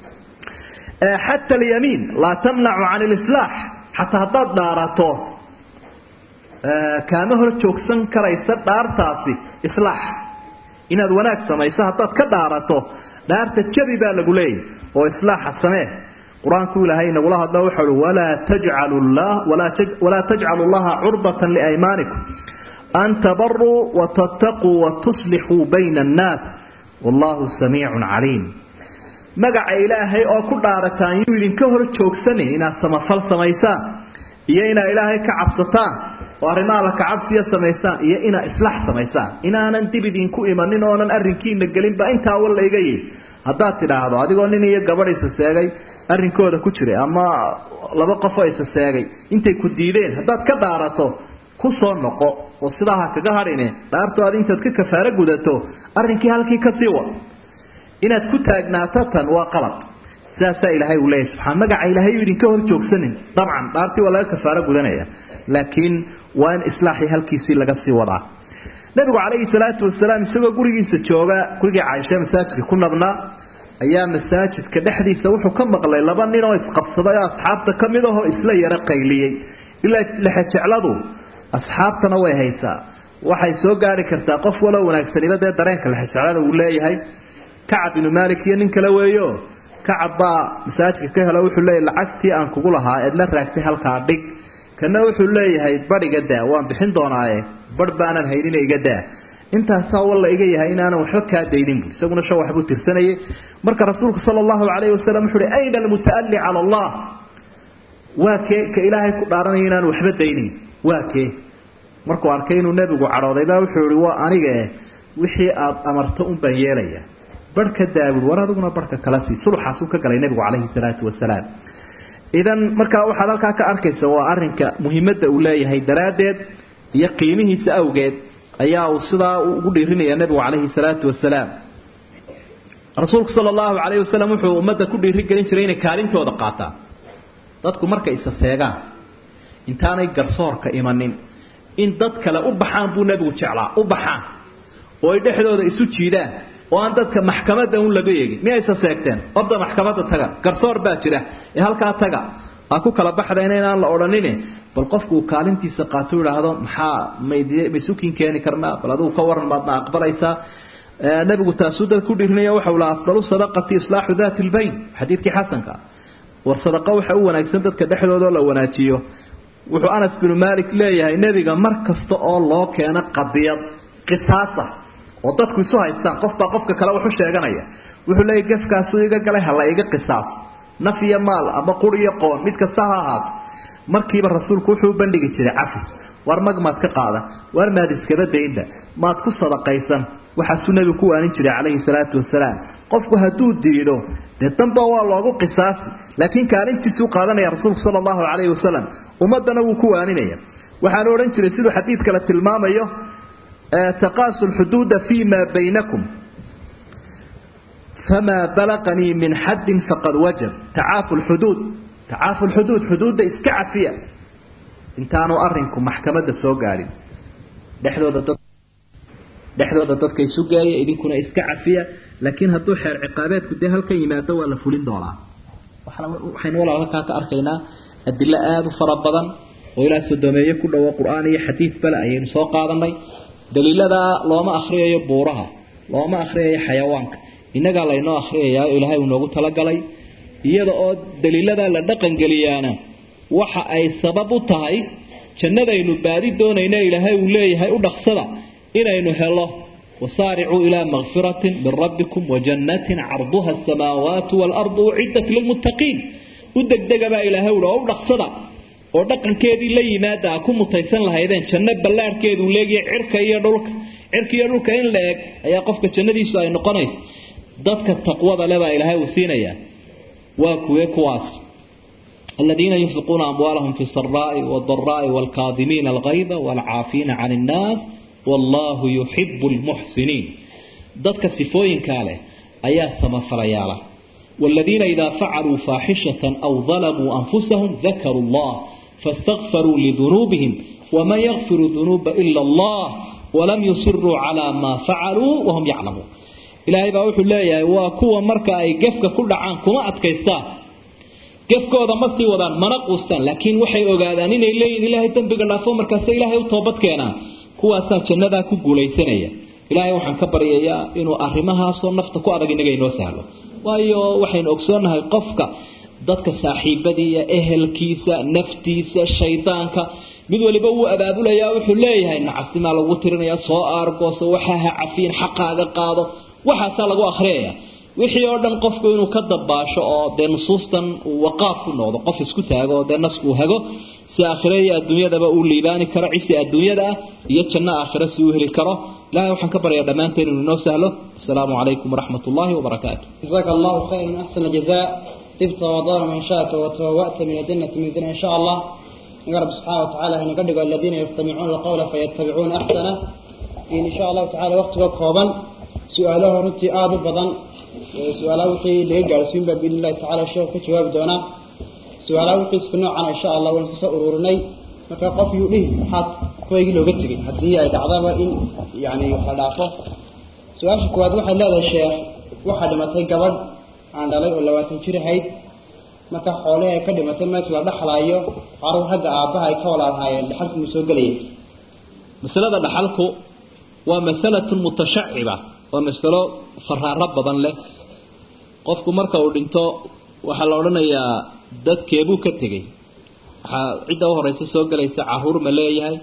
xata alyamiin laa tamnacu can lislaax xataa haddaad dhaarato kaama hor joogsan karaysa dhaartaasi islaax inaad wanaag samayso haddaad ka dhaarato dhaarta jabi baa lagu leeyahy oo islaaxa samee qur-aanku ilaahay nagula hadlo wuxuu uhi walaa tajcalu walaa tajcalu llaha curbatan liaymaanikum an tabaruu watattaquu watuslixuu bayna annaas wallahu samiicun caliim magaca ilaahay oo ku dhaarataan yuu idinka hor joogsanin inaad samafal samaysaan iyo inaad ilaahay ka cabsataan oo arrimaha la kacabsiya samaysaan iyo inaad islaax samaysaan inaanan dib idinku imanin oonan arrinkiina gelinba intaa walla iga yihi haddaad tidhaahdo adigoo nin iyo gabadh isa seegay arrinkooda ku jiray ama laba qofoo isa seegay intay ku diideen haddaad ka dhaarato ku soo noqo oo sidaa ha kaga hadhine dhaarto aad intaad ka kafaaro gudato arrinkii halkii kasii wad inaad ku taagnaato tan waa qalad sidaasaa ilaahay uu leeyahy subxaan magaca ilaahay uu idinka hor joogsanin dabcan dhaartii waa laga kafaaro gudanaya laakiin waa in islaaxii halkiisii laga sii wadaa nabigu calayhi salaatu wasalaam isagoo gurigiisa jooga gurigii caaisha masaajidka ku nabnaa ayaa masaajidka dhexdiisa wuxuu ka maqlay laba nin oo isqabsaday oo asxaabta ka mid ahoo isla yaro qayliyey ilaa lexejecladu asxaabtana way haysaa waxay soo gaari kartaa qof waloo wanaagsaniba dee dareenka lexejeclada uu leeyahay kacab binu maalik iyo nin kale weeyo kacab baa masaajidka ka helo wuxuu leeyahy lacagtii aan kugu lahaa eed la raagtay halkaa dhig kana wuxuu leeyahay badh iga daa waan bixin doonaaye badh baanan haynina iga daa intaasaa walla iga yahay inaanan waxba kaa daynin bu isaguna shan waxbuu tirsanayay marka rasuulku sala allahu calayhi wasalam wuxu uhi ayna almuta'alli cala allah waa kee ka ilaahay ku dhaaranaya inaanu waxba daynin waa kee markuu arkay inuu nebigu cadhooday baa wuxuu ihi waa anige wixii aad amarto un baan yeelaya barh ka daabul war adiguna barhka kala sii sulxaasuu ka galay nebigu calayhi salaatu wasalaam idan markaa waxaad halkaa ka arkaysa waa arinka muhiimadda uu leeyahay daraaddeed iyo qiimihiisa awgeed ayaa uu sidaa ugu dhiirinaya nebigu calayhi salaatu wasalaam rasuulku sala allahu calayhi wasalam wuxuu ummadda ku dhiirigelin jiray inay kaalintooda qaataan dadku markay isa seegaan intaanay garsoorka imanin in dad kale u baxaan buu nebigu jeclaa u baxaan oo ay dhexdooda isu jiidaan oo aan dadka maxkamadda un laga eegin miyay isa seegteen orda maxkamadda taga garsoor baa jira ee halkaa taga aa ku kala baxdayna inaan la odhanine bal qofku uu kaalintiisa qaato idhaahdo maxaa maysukin keeni karnaa bal adigu ka waran maadna aqbalaysaa nabigu taasuu dad ku dhirinaya waxau laha afdalu sadaqati islaaxu daati lbayn xadiidkii xasanka war sadaqa waxa u wanaagsan dadka dhexdooda la wanaajiyo wuxuu anas binu maalik leeyahay nebiga mar kasta oo loo keeno qadiyad qisaasa oo dadku isu haystaan qofbaa qofka kale waxu sheeganaya wuxuu leeyahy gefkaasuu iga galay hala iga qisaaso naf iyo maal ama qur iyo qoon mid kasta ha ahaato markiiba rasuulku wuxuu u bandhigi jiray cafis war mag maad ka qaadan war maad iskaba daynba maad ku sadaqaysan waxaasuu nebigu ku waanin jiray calayhi salaatu wasalaam qofku hadduu diido dee danba waa loogu qisaasi laakiin kaalintiisuu qaadanaya rasuulku sala allahu calayhi wasalam ummaddana wuu ku waaninaya waxaanu odhan jiray siduu xadiid kale tilmaamayo taqaasu lxuduuda fii maa baynakum famaa balaqanii min xaddin faqad wajab tacaafu lxuduud tacaafu lxuduud xuduudda iska cafiya intaanu arinku maxkamadda soo gaadhin dhexdooda dad dhexdooda dadka isu geeya idinkuna iska cafiya laakiin hadduu xeer ciqaabeedku dee halkan yimaado waa la fulin doonaa waxaynu walaal halkaa ka arkaynaa adilo aada u fara badan oo ilaa sodomeeye ku dhowo qur-aan iyo xadiid bale ayaynu soo qaadanay daliiladaa looma akhriyayo buuraha looma akhriyayo xayawaanka innagaa laynoo akhriyayaa ilaahay uu noogu talagalay iyada oo daliiladaa la dhaqangeliyaana waxa ay sabab u tahay jannadaynu baadi doonayna ilaahay uu leeyahay u dhaqsada inaynu helo wasaaricuu ilaa makfiratin min rabbikum wajannatin carduha asamaawaatu waalardu uciddat lilmuttaqiin u degdegabaa ilaahay uhi oo u dhaqsada oo dhaqankeedii la yimaada a ku mutaysan lahaydeen janno ballaarhkeeduu leegiya cirka iyo dhulka cirka iyo dhulka in la eg ayaa qofka jannadiisu ay noqonaysa dadka taqwada lebaa ilaahay uu siinayaa waa kuwe kuwaas aladiina yunfiquuna amwaalahum fi saraa'i wadaraa'i waalkaadimiina algayda waalcaafiina can innaas wallaahu yuxibu lmuxsiniin dadka sifooyinkaa leh ayaa samafalayaala والذين إذا فعلوا فاحشة أو ظلموا أنفسهم ذكروا الله فاستغفروا لذنوبهم وما يغفر الذنوب إلا الله ولم يصروا على ما فعلوا وهم يعلمون إلهي بأوحي الله وكوة مركة أي قفك كل عام كما أتكيستان قفكooda ma sii wadaan mana quustaan laakiin waxay ogaadaan inay leeyihin ilaahay dambiga dhaafo markaas ilaahay u toobad keenaan kuwaasaa jannadaa ku guulaysanaya ilaahay waxaan ka baryayaa inuu arrimahaasoo nafta ku adag inaga inoo sahlo waayo waxaynu ogsoonnahay qofka dadka saaxiibadiiya ehelkiisa naftiisa shaydaanka mid waliba wuu abaabulayaa wuxuu leeyahay nacasnimaa lagu tirinaya soo aargooso waxaa ha cafiin xaqaaga qaado waxaasaa lagu akhriyaya wixii oo dhan qofku inuu ka dabaasho oo dee nusuustan uu waqaaf ku noqdo qof isku taago oo dee nasku uu hago si aakhire iyo adduunyadaba uu liibaani karo cisi adduunyada ah iyo janno aakhire si uu heli karo ilahay waxaan ka baryaa dhammaanteen inuu inoo sahlo asalaamu calaykum waraxmat ullaahi wabarakaatu جزاك الله خيرا أحسن الجزاء طبت وضار من شاءك وتبوأت من الجنة منزلا إن شاء الله يا رب سبحانه وتعالى هنا قد الذين يستمعون القول فيتبعون أحسنه إن شاء الله تعالى وقتك خوبا سؤاله رنتي آب بضن سؤاله وحي ليقع سين بإذن الله تعالى الشيخ كجواب دونا سؤاله وحي سكنوع عنا إن شاء الله ونكسا أرورني marka qof yuu dhihi maxaad kuwaygii looga tegay haddii ay dhacdaba in yani wax la dhaafo su-aasha koowaad waxay leedahay sheekh waxaa dhimatay gabadh aan dhalay oo labaatan jir ahayd marka xoolihii ay ka dhimatay meesha la dhexlaayo carur ragga aabbaha ay ka walaalhaayeen dhaxalku mu soo gelaya masalada dhaxalku waa masalatun mutashaciba waa masalo faraaro badan leh qofku marka uu dhinto waxaa la odhanayaa dadkeebuu ka tegey waxaa cidda u horeysa soo gelaysa caruur ma leeyahay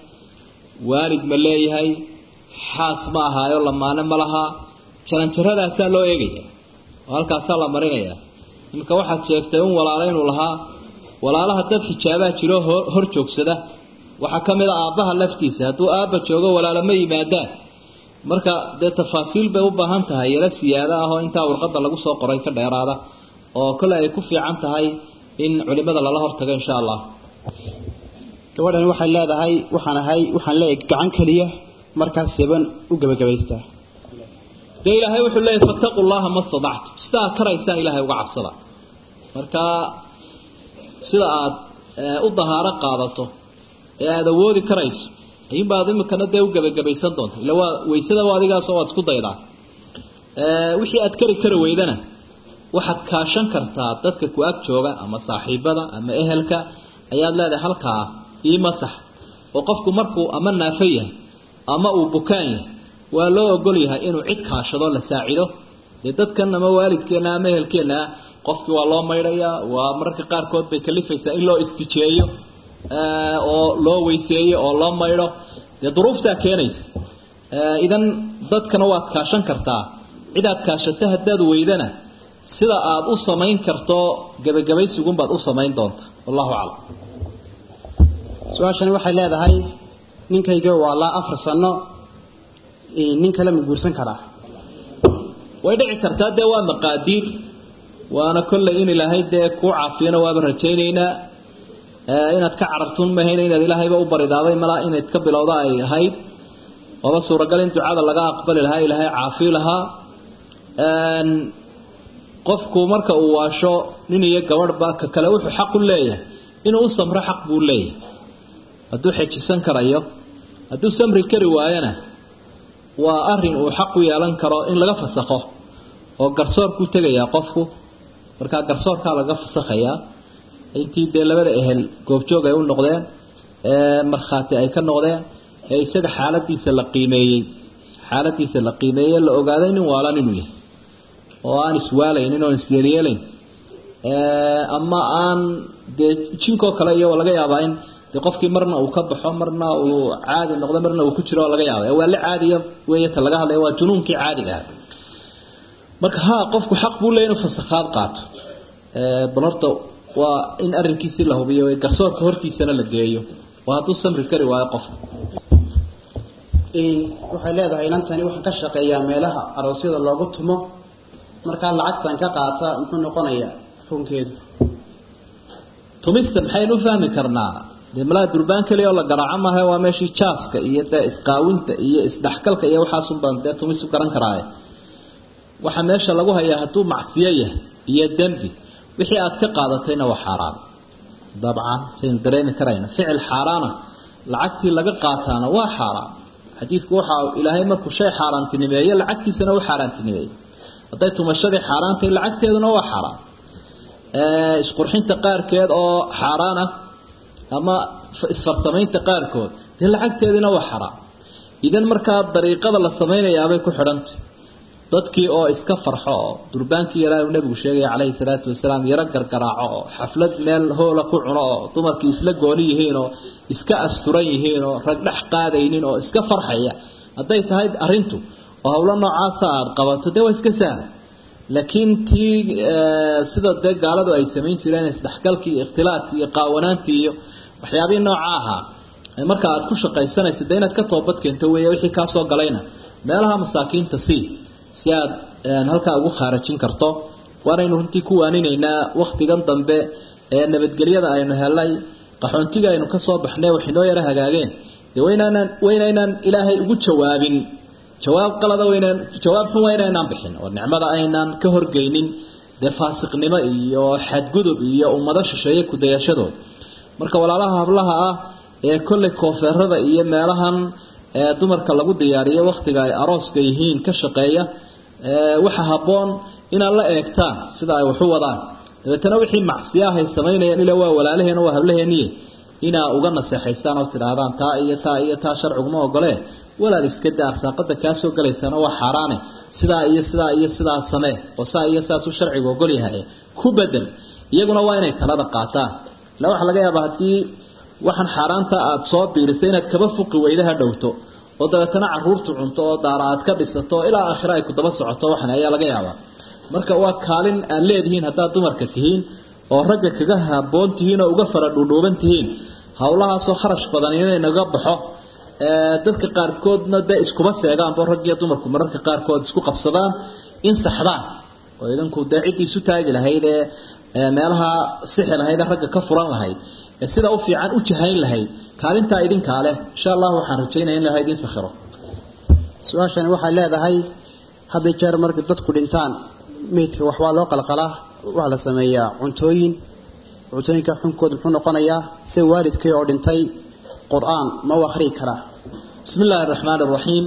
waalid ma leeyahay xaas ma ahaayo lamaane ma lahaa jaranjaradaasaa loo eegaya oo halkaasaa la marinaya iminka waxaad sheegtay un walaalo inuu lahaa walaalaha dad xijaabaa jiro hor joogsada waxaa ka mid a aabbaha laftiisa hadduu aabba joogo walaalo ma yimaadaan marka dee tafaasiil bay u baahan tahay yaro siyaado ah oo intaa warqadda lagu soo qoray ka dheeraada oo kole ay ku fiican tahay in culimada lala hortago insha allah gabadhan waxay leedahay waxaan ahay waxaan leeyahay gacan keliya markaas seban u gebagabaystaa dee ilaahay wuxuu leeyahy fattaqu llaha ma stadactum sidaa karaysaan ilaahay uga cabsada marka sida aad u dahaaro qaadato ee aada awoodi karayso ayuunbaad imikana dee u gebagabaysan doonta ila waa waysada adigaasoo waad isku daydaa wixii aad kari kari weydana waxaad kaashan kartaa dadka ku ag jooga ama saaxiibada ama ehelka ayaad leedahay halkaa ii masax oo qofku markuu ama naafo yahay ama uu bukaan yahay waa loo ogol yahay inuu cid kaashado la saacido dee dadkan ama waalidkeenna ama ehelkeenna qofkii waa loo maydhayaa waa mararka qaarkood bay kalifaysaa in loo istijeeyo oo loo weyseeyo oo loo maydho dee duruuftaa keenaysa idan dadkana waad kaashan kartaa cid aad kaashato haddaad weydana sida aad u samayn karto gebagabaysigunbaad u samayn doonta wallahu aclam su-aashani waxay leedahay ninkayga waa laa afar sano nin kale ma guursan karaa way dhici kartaa dee waa maqaadiir waana kolley in ilaahay dee kuu caafiyana waaba rajaynaynaa inaad ka carartun mahayna inaad ilaahayba u baridaaday malaa inayd ka bilowda ay ahayd waaba suuragal in ducada laga aqbali lahaa ilaahay caafi lahaa qofku marka uu waasho nin iyo gabadhba ka kale wuxuu xaq u leeyahay inuu u samro xaq buu leeyahay hadduu xejisan karayo hadduu samri kari waayana waa arin uu xaq u yeelan karo in laga fasakho oo garsoorkuu tegayaa qofku markaa garsoorkaa laga fasakhayaa intii dee labada ehel goobjoog ay u noqdeen ee markhaati ay ka noqdeen ee isaga xaaladiisa la qiimeeyey xaaladiisa la qiimeeyey la ogaaday nin waalan inuu yahay oo aan iswaalaynin oo isyeelyeelayn ama aan dee jinkoo kale iyo laga yaabaa in dee qofkii marna uu ka baxo marna uu caadi noqdo marna uu ku jiro oo laga yaaba waa la caadiya weeyata laga hadlaya waa junuunkii caadiga ah marka ha qofku xaq buu leeyahy inuu fasakhaad qaato bal horta waa in arrinkiisii la hubiyo garsoorka hortiisana la geeyo waa hadduu samri kari waayo qofku waxay leedahay inantani waxaan ka shaqeeyaa meelaha aroosyada loogu tumo markaa lacagtan ka qaata muxuu noqonayaa xukunkeedu tumista maxaynu u fahmi karnaa dee malaa durbaan keliya oo la garaaco maaha waa meeshii jaaska iyo dee isqaawinta iyo isdhexgalka iyo waxaasun baan dee tumis u garan karaaye waxaa meesha lagu hayaa hadduu macsiyo yahay iyo dembi wixii aad ka qaadatayna waa xaaraan dabcan saynu dareemi karayna ficil xaaraana lacagtii laga qaataana waa xaaraan xadiidku waxaa ilaahay markuu shay xaaraantinimeeyo lacagtiisana u xaaraantinimeeyo hadday tumashadii xaaraantay lacagteeduna waa xaaraan isqurxinta qaarkeed oo xaaraana ama isfarsamaynta qaarkood dee lacagteediina waa xaaraan idan markaa dariiqada la samaynayaabay ku xidhantay dadkii oo iska farxo oo durbaankii yaraa uu nabigu sheegaya calayhi salaatu wasalaam yaro gargaraaco oo xaflad meel hoola ku cuno oo dumarkii isla gooni yihiin oo iska asturan yihiin oo rag dhex qaadaynin oo iska farxaya hadday tahay arrintu oo howlo noocaasa aada qabato dee waa iska sahla laakiin tii sida dee gaaladu ay samayn jireen isdhexgalkii iyo ikhtilaadkii iyo qaawanaantii iyo waxyaabihii nooca ahaa marka aad ku shaqaysanaysa dee inaad ka toobad keento weeye wixii kaa soo galayna meelaha masaakiinta sii si aad halkaa ugu khaarajin karto waanaynu runtii ku waaninaynaa wakhtigan dambe ee nabadgelyada aynu helay qaxoontiga aynu ka soo baxnay waxinoo yaro hagaageen dee waynaanaan waynaynaan ilaahay ugu jawaabin jawaab qalada waynaan jawaab xun waa inaynaan bixin oo nicmada aynaan ka horgeynin dee faasiqnimo iyo xadgudub iyo ummado shisheeye kudayashadood marka walaalaha hablaha ah ee kolley koofeerada iyo meelahan ee dumarka lagu diyaariyo wakhtiga ay arooska yihiin ka shaqeeya waxa habboon inaad la eegtaan sida ay waxu wadaan dabeetana wixii macsiyaah ay samaynayaan ila waa walaalaheena waa hablaheeniye inaa uga naseexaystaan oo tidhaahdaan taa iyo taa iyo taa sharciguma ogolee walaal iska daa arsaaqada kaa soo galaysana waa xaaraane sidaa iyo sidaa iyo sidaa samee oo saa iyo saasuu sharcigu ogol yahay ku bedel iyaguna waa inay talada qaataan ila waxaa laga yaabaa haddii waxaan xaaraanta aada soo biirisay inaad kaba fuqi weydaha dhowto oo dabeetana caruurtu cunto oo daara aad ka dhisato ilaa aakhira ay ku daba socoto waxan ayaa laga yaabaa marka waa kaalin aad leedihiin haddaad dumarka tihiin oo ragga kaga haboon tihiin oo uga fara dhuudhuuban tihiin howlahaasoo kharash badan inaynaga baxo dadka qaarkoodna dee iskuma seegaanbo rag iyo dumarku mararka qaarkood isku qabsadaan in saxdaan oo idinku dee ciddii isu taagi lahayd ee meelaha sixi lahayd ee ragga ka furan lahayd ee sida u fiican u jahayn lahayd kaalintaa idinkaa leh insha allah waxaan rajaynaya in laha idin sakhiro su-aashani waxay leedahay hadday jeer markay dadku dhintaan meydka waxbaa loo qalqalaa waxaa la sameeyaa cuntooyin cuntooyinka xunkooda muxuu noqonayaa se waalidkay oo dhintay qur-aan ma u akhriyi karaa bismi illaahi araxmaan araxiim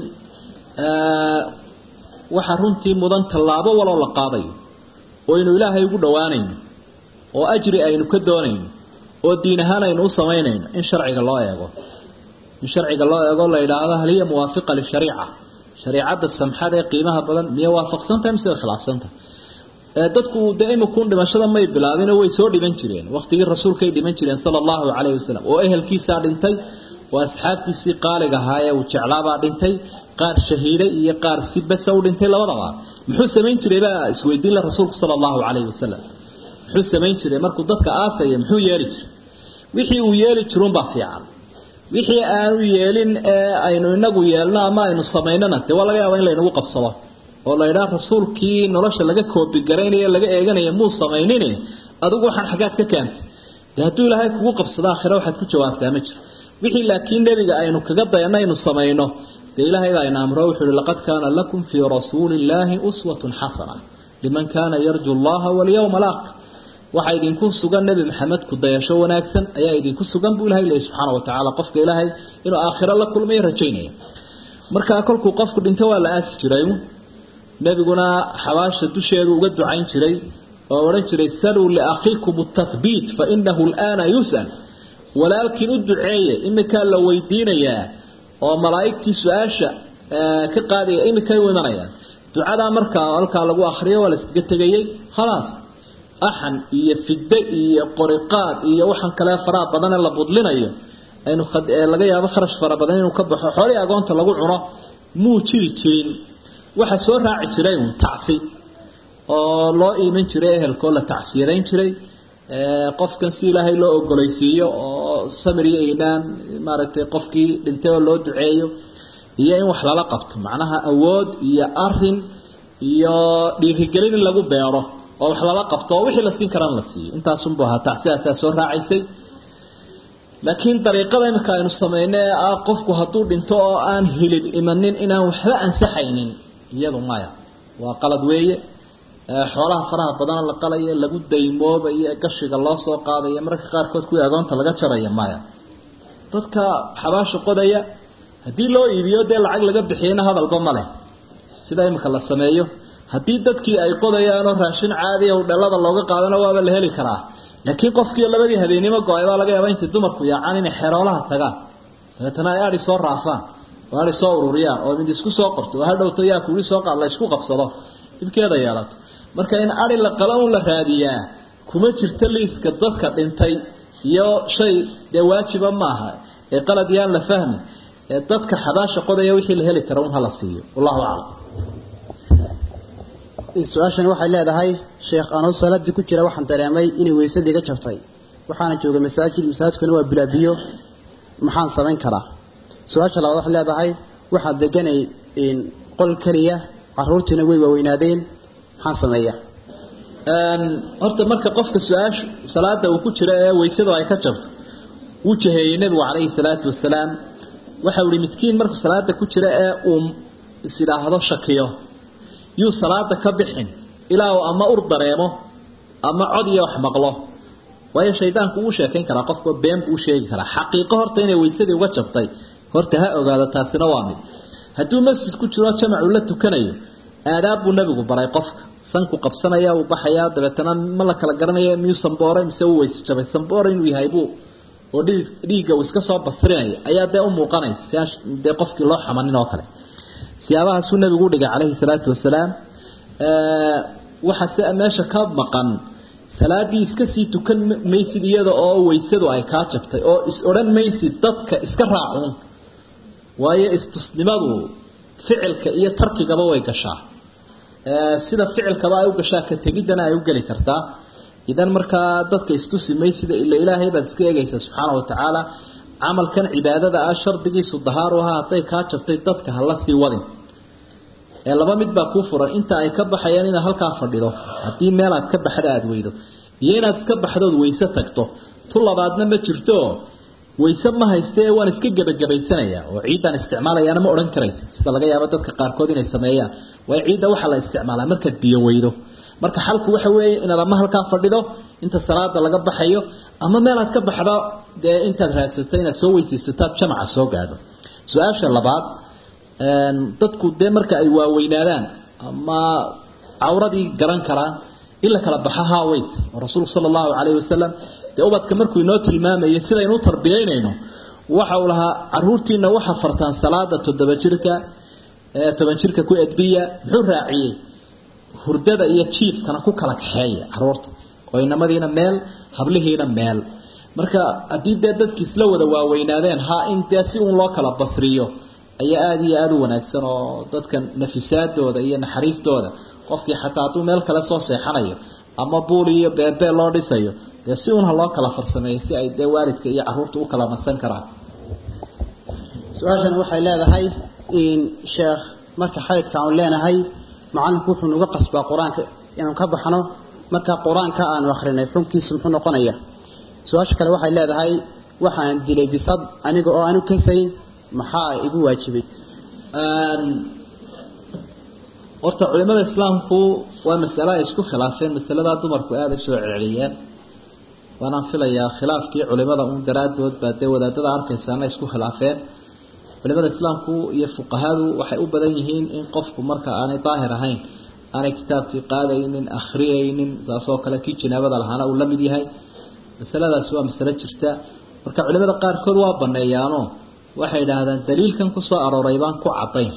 waxaa runtii mudan tallaabo waloo la qaadayo oo aynu ilaahay ugu dhowaanayno oo ajri aynu ka doonayno oo diin ahaan aynu u samaynayno in sharciga loo eego in sharciga loo eego la yidhaahdo hal hiya muwaafiqa lishariica shariicadda samxada ee qiimaha badan miya waafaqsantahay mise way khilaafsantahay dadku dee imikuun dhimashada may bilaabinoo way soo dhiman jireen waqtigii rasuulkay dhiman jireen sala allahu calayhi wasalam oo ehelkiisaa dhintay oo asxaabtiisii qaaliga ahaa ee uu jeclaabaa dhintay qaar shahiiday iyo qaar si besa u dhintay labadaba muxuu samayn jiray baa isweydiin la rasuulku sala allahu calayhi wasalam muxuu samayn jiray markuu dadka aasaya muxuu yeeli jiray wixii uu yeeli jirunbaa fiican wixii aanu yeelin ee aynu inagu yeelno ama aynu samaynona dee waa laga yaaba in laynagu qabsado oo la yidhaha rasuulkii nolosha laga koobigaraynaya laga eeganaya muu samaynin adigu waxaan xaggaad ka keentay dee hadduu ilaahay kugu qabsado aakhira waxaad ku jawaabtaa ma jiro wixii laakiin nebiga aynu kaga dayana aynu samayno dee ilaahay baa ina amro wuxuu uhi laqad kaana lakum fii rasuuli illaahi uswatun xasana liman kaana yarju allaha walyawma alaakhir waxaa idinku sugan nebi maxamed ku dayasho wanaagsan ayaa idinku sugan buu ilahay leeyay subxaana wa tacaala qofka ilaahay inuu aakhiro la kulmayo rajaynaya markaa kolkuu qofku dhinto waa la aasi jiray nebiguna xabaasha dusheedu uga ducayn jiray oo odhan jiray saluu liakhiikum tahbiit fa inahu alaana yus'al walaalkiin u duceeye imikaa la weydiinayaa oo malaa'igtii su-aasha ka qaadaya imikay u imanayaan ducadaa markaa halkaa lagu akriyo waa la iskaga tegayey khalaas axan iyo fidde iyo qoriqaad iyo waxaan kale faraha badanee la budlinayo aynu laga yaabo kharash fara badan inuu ka baxo xoolihii agoonta lagu cuno muu jiri jirin waxa soo raaci jiray uun tacsi oo loo iiman jiray ehelkoo la tacsiyadayn jiray qofkan si ilaahay loo ogolaysiiyo oo samir iyo iimaan maaragtay qofkii dhintay oo loo duceeyo iyo in wax lala qabto macnaha awood iyo arin iyo dhiirigelin in lagu beero oo wax lala qabto oo wixii la siin karaan la siiyo intaasunbu ahaa tacsiyaasaa soo raacaysay laakiin dariiqada imika aynu samayno ee ah qofku hadduu dhinto oo aan hilib imanin inaan waxba ansaxaynin iyadu maya waa qalad weeye xoolaha faraha badana la qalaya lagu daymoobayo ee gashiga loo soo qaadaya mararka qaarkood kuwii agoonta laga jaraya maya dadka xabaasha qodaya haddii loo iibiyo dee lacag laga bixiyana hadalba ma leh sida imika la sameeyo haddii dadkii ay qodayaanoo raashin caadiya hudhalada looga qaadana waaba la heli karaa laakiin qofkii labadii habeennimo go-ay baa laga yaaba intay dumarku yaacaan inay xeroolaha tagaan dabeetana ay adi soo raafaan oo adi soo ururiyaan oo mid isku soo qorto oo hadhowto yaa kuuli soo qaad la isku qabsado dhibkeeda yeelato marka in adi la qala un la raadiyaa kuma jirto liiska dadka dhintay iyo shay dee waajiba maaha ee qalad yaan la fahmin ee dadka xabaasha qodaya wixii la heli kara un hala siiyo wallahu aclam su-aashani waxay leedahay sheekh anoo salaadii ku jira waxaan dareemay inay weysadii iga jabtay waxaana joogay masaajid masaajidkuna waa bilaabiyo maxaan samayn karaa su-aasha labaad waxay leedahay waxaan deganay qol keliya caruurtiina way waaweynaadeen maxaan sameeya horta marka qofka su-aashu salaada uu ku jiro ee weysadu ay ka jabto wuu jaheeyey nebigu calayhi salaatu wasalaam waxau ihi midkiin markuu salaada ku jira ee uu isidhaahdo shakiyo yuu salaada ka bixin ilaa uu ama ur dareemo ama cod iyo wax maqlo waayo shaydaanku wuu sheekayn karaa qofka been buu sheegi karaa xaqiiqo horta inay weysadii uga jabtay horta ha ogaado taasina waa mid hadduu masjid ku jiro jamacu la tukanayo aadaab buu nabigu baray qofka sanku qabsanaya uu baxayaa dabeetana ma la kala garanaya miyuu samboore mise uu weyse jabay samboore inuu yahay buu oo dhiig dhiigga uu iska soo bastrinaya ayaa dee u muuqanaysa si aan dee qofkii loo xamanin oo kale siyaabahaasuu nabigu u dhigay calayhi salaatu wasalaam waxaa se meesha ka maqan salaadii iska sii tukan maysid iyada oo weysadu ay kaa jabtay oo is odhan maysid dadka iska raacuun waayo istusnimadu ficilka iyo tarkigaba way gashaa sida ficilkaba ay u gashaa ka tegiddana ay u geli kartaa idan markaa dadka istusi maysida ila ilaahay baad iska eegaysaa subxaana wa tacaala camalkan cibaadada ah shardigiisu dahaaru ahaa hadday kaa jabtay dadka hala sii wadin ee laba mid baa kuu furan inta ay ka baxayaan inaad halkaa fadhido haddii meel aad ka baxda aada weydo iyo inaad iska baxdood weyse tagto tu labaadna ma jirto weyse ma haystee waan iska gebagabaysanayaa oo ciiddaan isticmaalayaana ma odhan karaysa sida laga yaabo dadka qaarkood inay sameeyaan waayo ciidda waxaa la isticmaalaa markaad biyo weydo marka xalku waxa weeye inaad ama halkaa fadhido inta salaada laga baxayo ama meelaad ka baxdo dee intaad raadsato inaad soo weysaysataad jamaca soo gaadho su-aasha labaad dadku dee marka ay waaweynaadaan ama cawradii garan karaan in la kala baxo haweyt oo rasuulku sala allahu calayhi wasalam dee ubadka markuu inoo tilmaamayay sidaynu u tarbiyaynayno waxa uu lahaa caruurtiina waxa fartaan salaada toddoba jirka toban jirka ku edbiya muxuu raaciyey hurdada iyo jiifkana ku kala kaxeeya caruurta oo inamadiina meel hablihiina meel marka haddii dee dadki isla wada waaweynaadeen ha in dee si uun loo kala basriyo ayaa aada iyo aada u wanaagsan oo dadka nafisaadooda iyo naxariistooda qofkii xataa hadduu meel kale soo seexanayo ama buul iyo beebee loo dhisayo dee si uun ha loo kala farsameeyo si ay dee waalidka iyo caruurta u kala nasan karaan su-aashan waxay leedahay in sheekh marka xaydka aan leenahay macalinku wuxuu nuga qasbaa qur-aanka inaan ka baxno marka qur-aanka aanu akrinay xunkiisa muxuu noqonaya su-aasha kale waxay leedahay waxaan dilay bisad aniga oo aanu kasayn maxaa igu waajibay horta culimada islaamku waa masalo ay isku khilaafeen masaladaa dumarku aada u soo celceliyeen waanaan filayaa khilaafkii culimada un daraadood baa dee wadaadada arkaysaana isku khilaafeen culimada islaamku iyo fuqahadu waxay u badan yihiin in qofku marka aanay daahir ahayn aanay kitaabkii qaadaynin akhriyaynin saasoo kale kii janaabada lahaana uu la mid yahay masaladaasi waa masalo jirta marka culimada qaarkood waa baneeyaano waxay idhaahdaan daliilkan kusoo arooray baan ku cadayn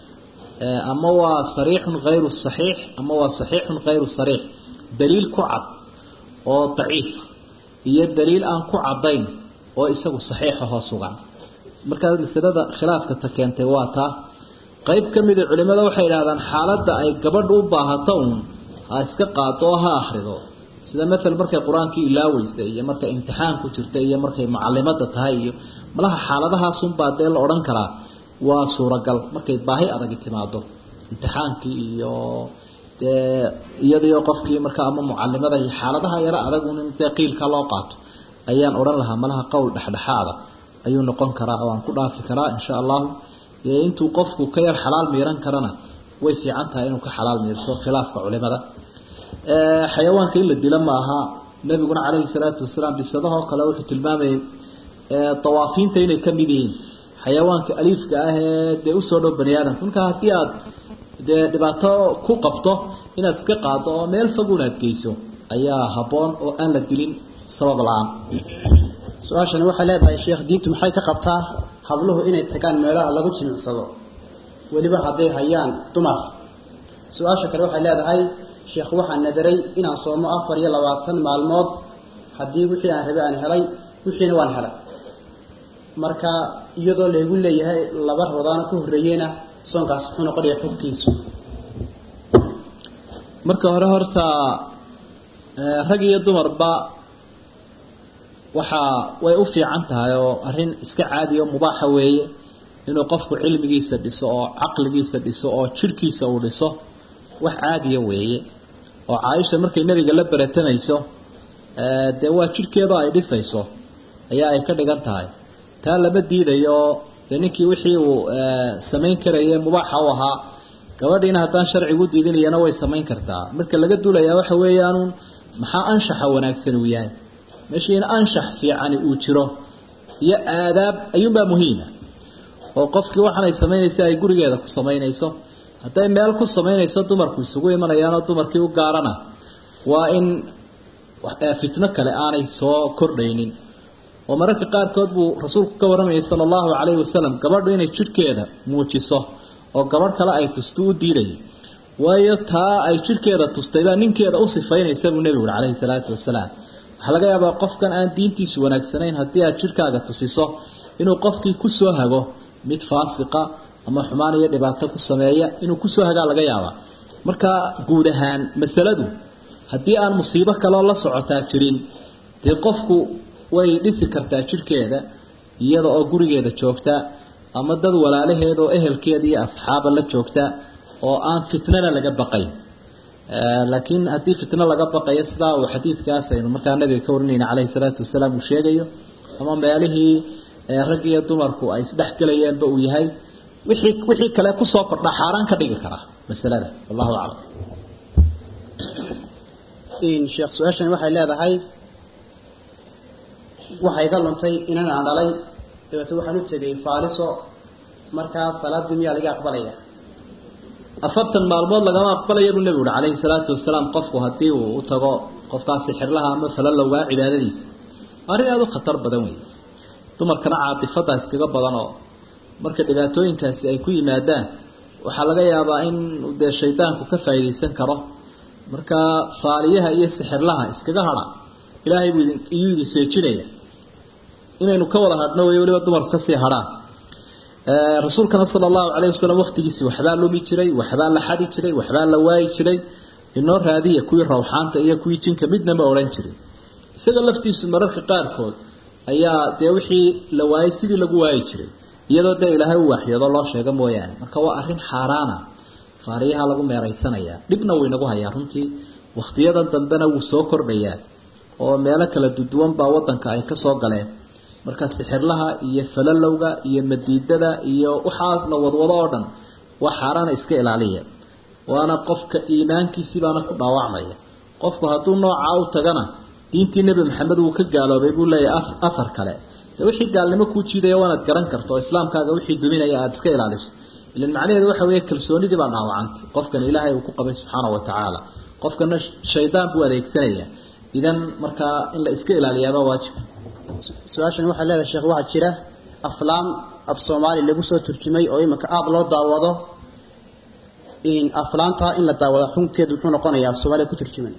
ama waa sariixun hayru saxiix ama waa saxiixun hayru sariix daliil ku cad oo daciifa iyo daliil aan ku cadayn oo isagu saxiixa hoo sugan markaa masalada khilaafka ta keentay waa taa qayb ka mida culimada waxay idhahdaan xaaladda ay gabadhu u baahato uun ha iska qaado oo ha akhrido sida maala markay qur-aankii ilaaweysa iyo markay imtixaan ku jirta iyo markay mucalimada tahay iyo malaha xaaladahaasunbaa dee la odhan karaa waa suuragal markay baahi adagi timaado imtixaankii iyo dee iyadiyo qofkii markaa ama mucalimada iyo xaaladaha yaro adagun in dee qiilka loo qaato ayaan odhan lahaa malaha qowl dhexdhexaada ayuu noqon karaa oo aan ku dhaafi karaa insha allahu intuu qofku ka yar xalaal miiran karana way fiican tahay inuu ka xalaal miirto khilaafka culimada xayawaanka in la dilo ma aha nabiguna calayhi salaatu wasalaam bisadahoo kale wuxuu tilmaamayay dawaafiinta inay ka mid yihiin xayawaanka aliifka ah ee dee usoo dhow bani aadamka markaa haddii aad dee dhibaato ku qabto inaad iska qaado oo meel fog unaad geyso ayaa habboon oo aan la dilin sabab la-aan su-aashani waxay leedahay sheekh diintu maxay ka qabtaa habluhu inay tagaan meelaha lagu jimicsado weliba hadday hayaan dumar su-aasha kale waxay leedahay sheekh waxaan nadaray inaan soomo afar iyo labaatan maalmood haddii wixii aan rabay aan helay wixiina waan helay marka iyadoo laygu leeyahay laba rabadaano ka horreeyeyna soonkaas muxuu noqonaya xubkiisu marka hore horta rag iyo dumarba waxaa way u fiican tahay oo arrin iska caadiya oo mubaaxa weeye inuu qofku cilmigiisa dhiso oo caqligiisa dhiso oo jidhkiisa uu dhiso wax caadiya weeye oo caaisha markay nebiga la beratamayso dee waa jidhkeedoo ay dhisayso ayaa ay ka dhigan tahay taa lama diidayo dee ninkii wixii uu samayn karaya mubaaxa u ahaa gabadhiina haddaan sharcigu diidinayana way samayn kartaa marka laga duulayaa waxa weeyaanuun maxaa anshaxa wanaagsan uu yahay meeshii in anshax fiicani uu jiro iyo aadaab ayuunbaa muhiima oo qofkii waxaanay samaynaysa ay gurigeeda ku samaynayso hadday meel ku samaynayso dumarku isugu imanayaanoo dumarkii u gaarana waa in fitno kale aanay soo kordhaynin oo mararka qaarkood buu rasuulku ka warramayay sala allahu calayhi wasalam gabadhu inay jidhkeeda muujiso oo gabadh kale ay tusto u diidayay waayo taa ay jidhkeeda tustay baa ninkeeda u sifaynaysa buu nebigu uri calayhi salaatu wasalaam waxaa laga yaabaa qofkan aan diintiisu wanaagsanayn haddii aad jidhkaaga tusiso inuu qofkii ku soo hago mid faasiqa ama xumaan iyo dhibaato ku sameeya inuu kusoo hagaa laga yaabaa marka guud ahaan masaladu haddii aan musiibo kaloo la socotaa jirin dee qofku way dhisi kartaa jidhkeeda iyada oo gurigeeda joogta ama dad walaalaheeda oo ehelkeeda iyo asxaaba la joogta oo aan fitnana laga baqayn laakiin haddii fitno laga baqayo sidaa uu xadiidkaas aynu markaa nabiga ka warinayna caleyhi salaatu wasalaam uu sheegayo ama meelihii rag iyo dumarku ay isdhexgelayaanba uu yahay wixii wixii kale kusoo kordha xaaraan ka dhigi karaa masalada wallahu aclam sheekh su-aashan waxay leedahay waxay iga luntay inan aan dhalay dabeete waxaan u tegay faaliso markaa salaadii miyaa laga aqbalaya afartan maalmood lagama aqbalaya buu nebigu uhi calayhi salaatu wasalaam qofku haddii uu u tago qofkaasi xirlaha ama falalowgaa cibaadadiisa arrin aada u khatar badan wey dumarkana caatifada iskaga badan oo marka dhibaatooyinkaasi ay ku yimaadaan waxaa laga yaabaa in dee shaydaanku ka faa'iidaysan karo marka faaliyaha iyo sixirlaha iskaga hadha ilaahay buu iyuu idin seejinaya inaynu ka wada hadhno wey weliba dumarku kasii hadhaan rasuulkana sala allahu calayhi wasalam waqtigiisii waxbaa lumi jiray waxbaa la xadi jiray waxbaa la waayi jiray inoo raadiya kuwii rawxaanta iyo kuwii jinka midna ma odhan jirin isaga laftiisu mararka qaarkood ayaa dee wixii la waayay sidii lagu waayi jiray iyadoo dee ilaahay u waaxyoodo loo sheego mooyaane marka waa arrin xaaraana faariyaha lagu meeraysanayaa dhibna wuu inagu hayaa runtii wakhtiyadan dambena wuu soo kordhayaa oo meelo kala duduwan baa wadanka ay kasoo galeen marka sixirlaha iyo falalowga iyo madiidada iyo waxaas la wadwado oo dhan waa xaaraana iska ilaaliya waana qofka iimaankiisii baana ku dhaawacmaya qofku hadduu noocaa u tagana diintii nebi maxamed wuu ka gaaloobay buu leeyahay afar kale de wixii gaalnimo kuu jiidaya waanaad garan karto oo islaamkaaga wixii duminaya aada iska ilaaliso ilan macnaheedu waxa weeye kalsoonidii baa dhaawacantay qofkan ilaahay uu ku qabay subxaana wa tacaala qofkana shaydaan buu adeegsanaya idan markaa in la iska ilaaliyaabaa waajiba su-aashan waxay leedahay sheekh waxaa jira aflaam af soomaali lagu soo turjumay oo iminka aada loo daawado aflaamta in la daawado xunkeedu muxuu noqonayaa af soomaaliya ku turjuman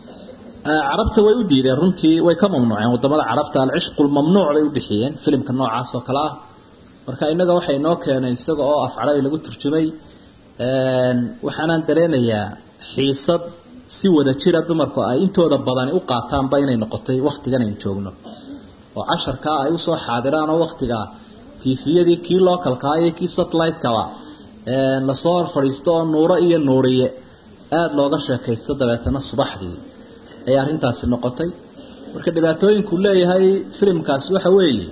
carabta way u diideen runtii way ka mamnuuceen wadamada carabta alcishqu lmamnuuc bay u bixiyeen filimka noocaas oo kale ah marka innaga waxay noo keeneen isaga oo af carabi lagu turjumay waxaanaan dareemayaa xiisad si wada jira dumarku ay intooda badani u qaataanba inay noqotay waktigan aynu joogno oo casharkaa ay usoo xaadiraan oo waktigaa tifiyadii kii localkaa iyo kii satellite-kaba lasoo hor fadhiisto oo nuuro iyo nuuriye aada looga sheekaysto dabeetana subaxdii ay arrintaasi noqotay marka dhibaatooyinku leeyahay filimkaasi waxa weeye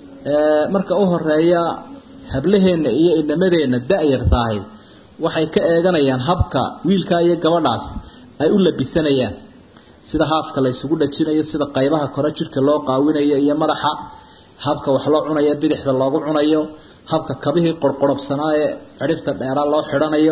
marka u horeeya hablaheenna iyo inamadeenna da-yartaahi waxay ka eeganayaan habka wiilkaa iyo gabadhaas ay u labisanayaan sida haafka la isugu dhajinayo sida qaybaha kore jidhka loo qaawinayo iyo madaxa habka wax loo cunayo bidixda loogu cunayo habka kabihii qorqorobsanaa ee cidhifta dheeraa loo xidhanayo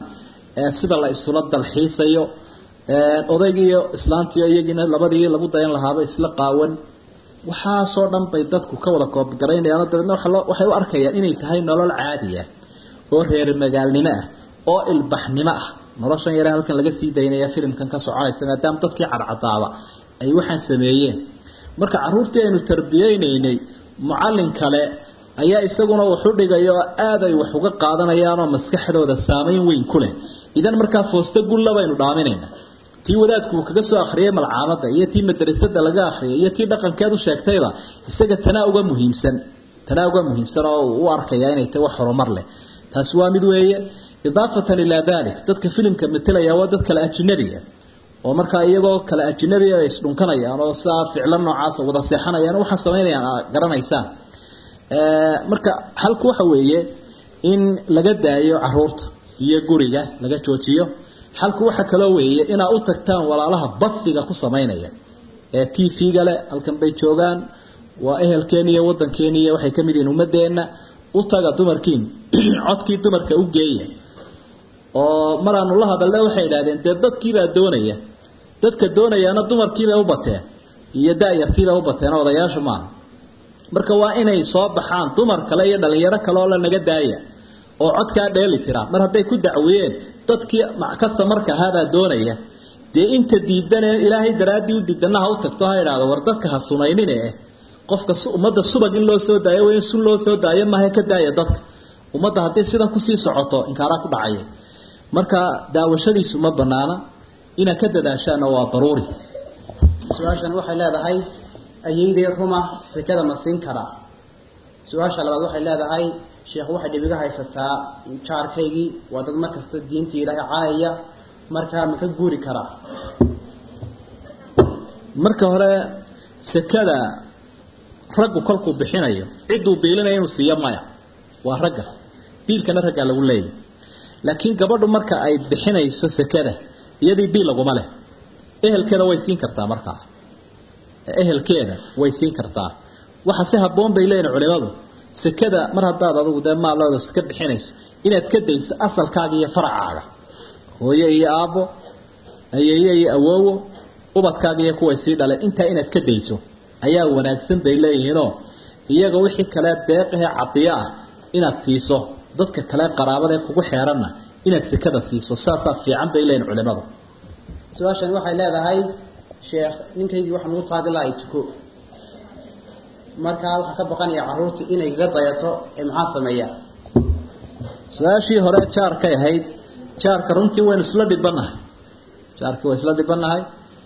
sida la isula dalxiisayo odaygiiyo islaantiyo iyagiina labadii lagu dayan lahaaba isla qaawan waxaasoo dhan bay dadku ka wada koobgaraynayaan dabeedna waxay u arkayaan inay tahay nolol caadiya oo reer magaalnimo ah oo ilbaxnimo ah noloshan yare halkan laga sii daynaya filimkan ka soconaysa maadaama dadkii cadcadaaba ay waxaan sameeyeen marka caruurtii aynu tarbiyeynaynay mucallin kale ayaa isaguna waxu dhigaya oo aad ay wax uga qaadanayaan oo maskaxdooda saameyn weyn ku leh idan markaa foosto gulla baynu dhaaminayna tii wadaadku uu kaga soo akhriyay malcaamada iyo tii madrasada laga akhriyay iyo tii dhaqankeed u sheegtayba isaga tanaa uga muhiimsan tanaa uga muhiimsan oo u arkaya inay tahay wax horumar leh taasi waa mid weeye idaafatan ilaa dalik dadka filimka matelaya waa dad kale ajnabiga oo markaa iyagoo kale ajnabiga ay isdhunkanayaan oo sidaa ficlo noocaas wada seexanayaan waxaan samaynayaan garanaysaan marka halku waxa weeye in laga daayo caruurta iyo guriga laga joojiyo halku waxa kaloo weeye inaa u tagtaan walaalaha basiga ku samaynaya ee t v-ga leh halkan bay joogaan waa ehelkeeni iyo wadankeeni iyo waxay ka mid yihiin ummadeenna u taga dumarkiin codkii dumarka u geeya oo maraanu la hadalne waxay idhahdeen dee dadkiibaa doonaya dadka doonayaana dumarkiibay u bateen iyo da-yartiibay u bateen odayaasha maaha marka waa inay soo baxaan dumar kale iyo dhalinyaro kale oo la naga daaya oo codkaa dheeli tira mar hadday ku dacwiyeen dadkii kasta marka ahaabaa doonaya dee inta diidane ilaahay daraaddii u diidana ha u tagto ha idhaahdo war dadka ha sunaynine eh qofka ummadda subag in loo soo daayo in sun loo soo daayo maaha ka daaya dadka ummadda haddii sidan kusii socoto inkaaraa ku dhacaya marka daawashadiisu ma banaana inaad ka dadaashaana waa daruuri su-aashan waxay leedahay ayeydee ruma sekada ma siin karaa su-aasha labaad waxay leedahay sheekh waxay dhibiga haysataa jaarkaygii waa dad mar kasta diinta ilaahay caayaya markaa ma ka guuri karaa marka hore sekada raggu kolkuu bixinayo cidduu biilinaya inuu siiyo maya waa ragga biilkana raggaa lagu leeyahy laakiin gabadhu marka ay bixinayso sekada iyadii biil laguma leh ehelkeeda way siin kartaa markaa ehelkeeda way siin kartaa waxa si habboon bay leeyihin culimadu sekada mar haddaad adugu dee maalooda seka bixinayso inaad ka dayso asalkaaga iyo faracaaga hooye iyo aabbo ayeeye iyo awoowo ubadkaaga iyo kuway sii dhaleen intaa inaad ka dayso ayaa wanaagsan bay leeyihiinoo iyaga wixii kale deeqahee cadiyo ah inaad siiso dadka kale qaraabada ee kugu xeeranna inaad sekada siiso saasaa fiican bay leeyihin culimadu su-aashan waxay leedahay sheekh ninkaygii waxaan ugu taagi lahay tuko markaa waxaan ka baqanaya carruurta inay kaga dayato ee maxaa sameeyaa su-aashii hore jaarkay ahayd jaarka runtii waynu isla dhibannahay jaarkii waa isla dhibannahay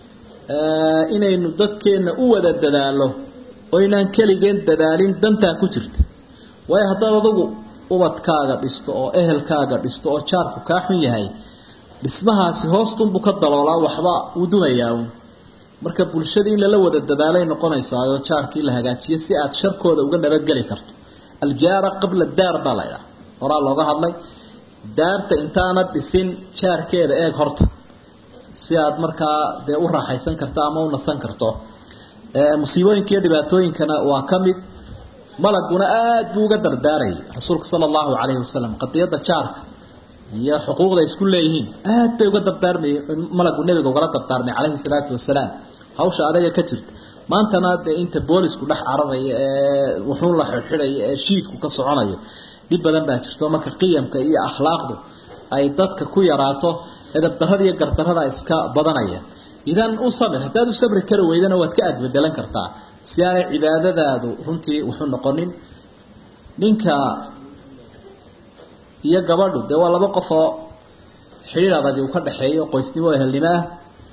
inaynu dadkeenna u wada dadaalo oo inaan keligeen dadaalin dantaa ku jirta waayo haddaad adugu ubadkaaga dhisto oo ehelkaaga dhisto oo jaarku kaa xun yahay dhismahaasi hoostunbuu ka daloolaa waxba uu dumayaa uun marka bulshadii in lala wada dadaalay noqonaysaa oo jaarkii la hagaajiyo si aad sharkooda uga nabadgeli karto aljaara qabla daar baa la ydhaha horaa looga hadlay daarta intaanad dhisin jaarkeeda eeg horta si aad markaa dee u raaxaysan karto ama u nasan karto musiibooyinka iyo dhibaatooyinkana waa ka mid malaguna aada buu uga dardaarayay rasuulka sala allahu calayhi wasalam qadiyadda jaarka iyo xuquuqda isku leeyihiin aad bay uga dardaarmay malagu nebiga ugala dardaarmay calayhi salaatu wasalaam hawsha adaga ka jirta maantana dee inta boolisku dhex cararaya ee wuxuun la xidxidhaya ee shiidku ka soconayo dhib badan baa jirto marka qiyamka iyo akhlaaqdu ay dadka ku yaraato edabdarrada iyo gardarrada iska badanaya idan u samir haddaad u sabri kari weydana waad ka agbedelan kartaa si aanay cibaadadaadu runtii wuxuu noqonin ninka iyo gabadhu dee waa laba qof oo xidhiir adagi uu ka dhaxeeyo qoysnimo ehelnimo ah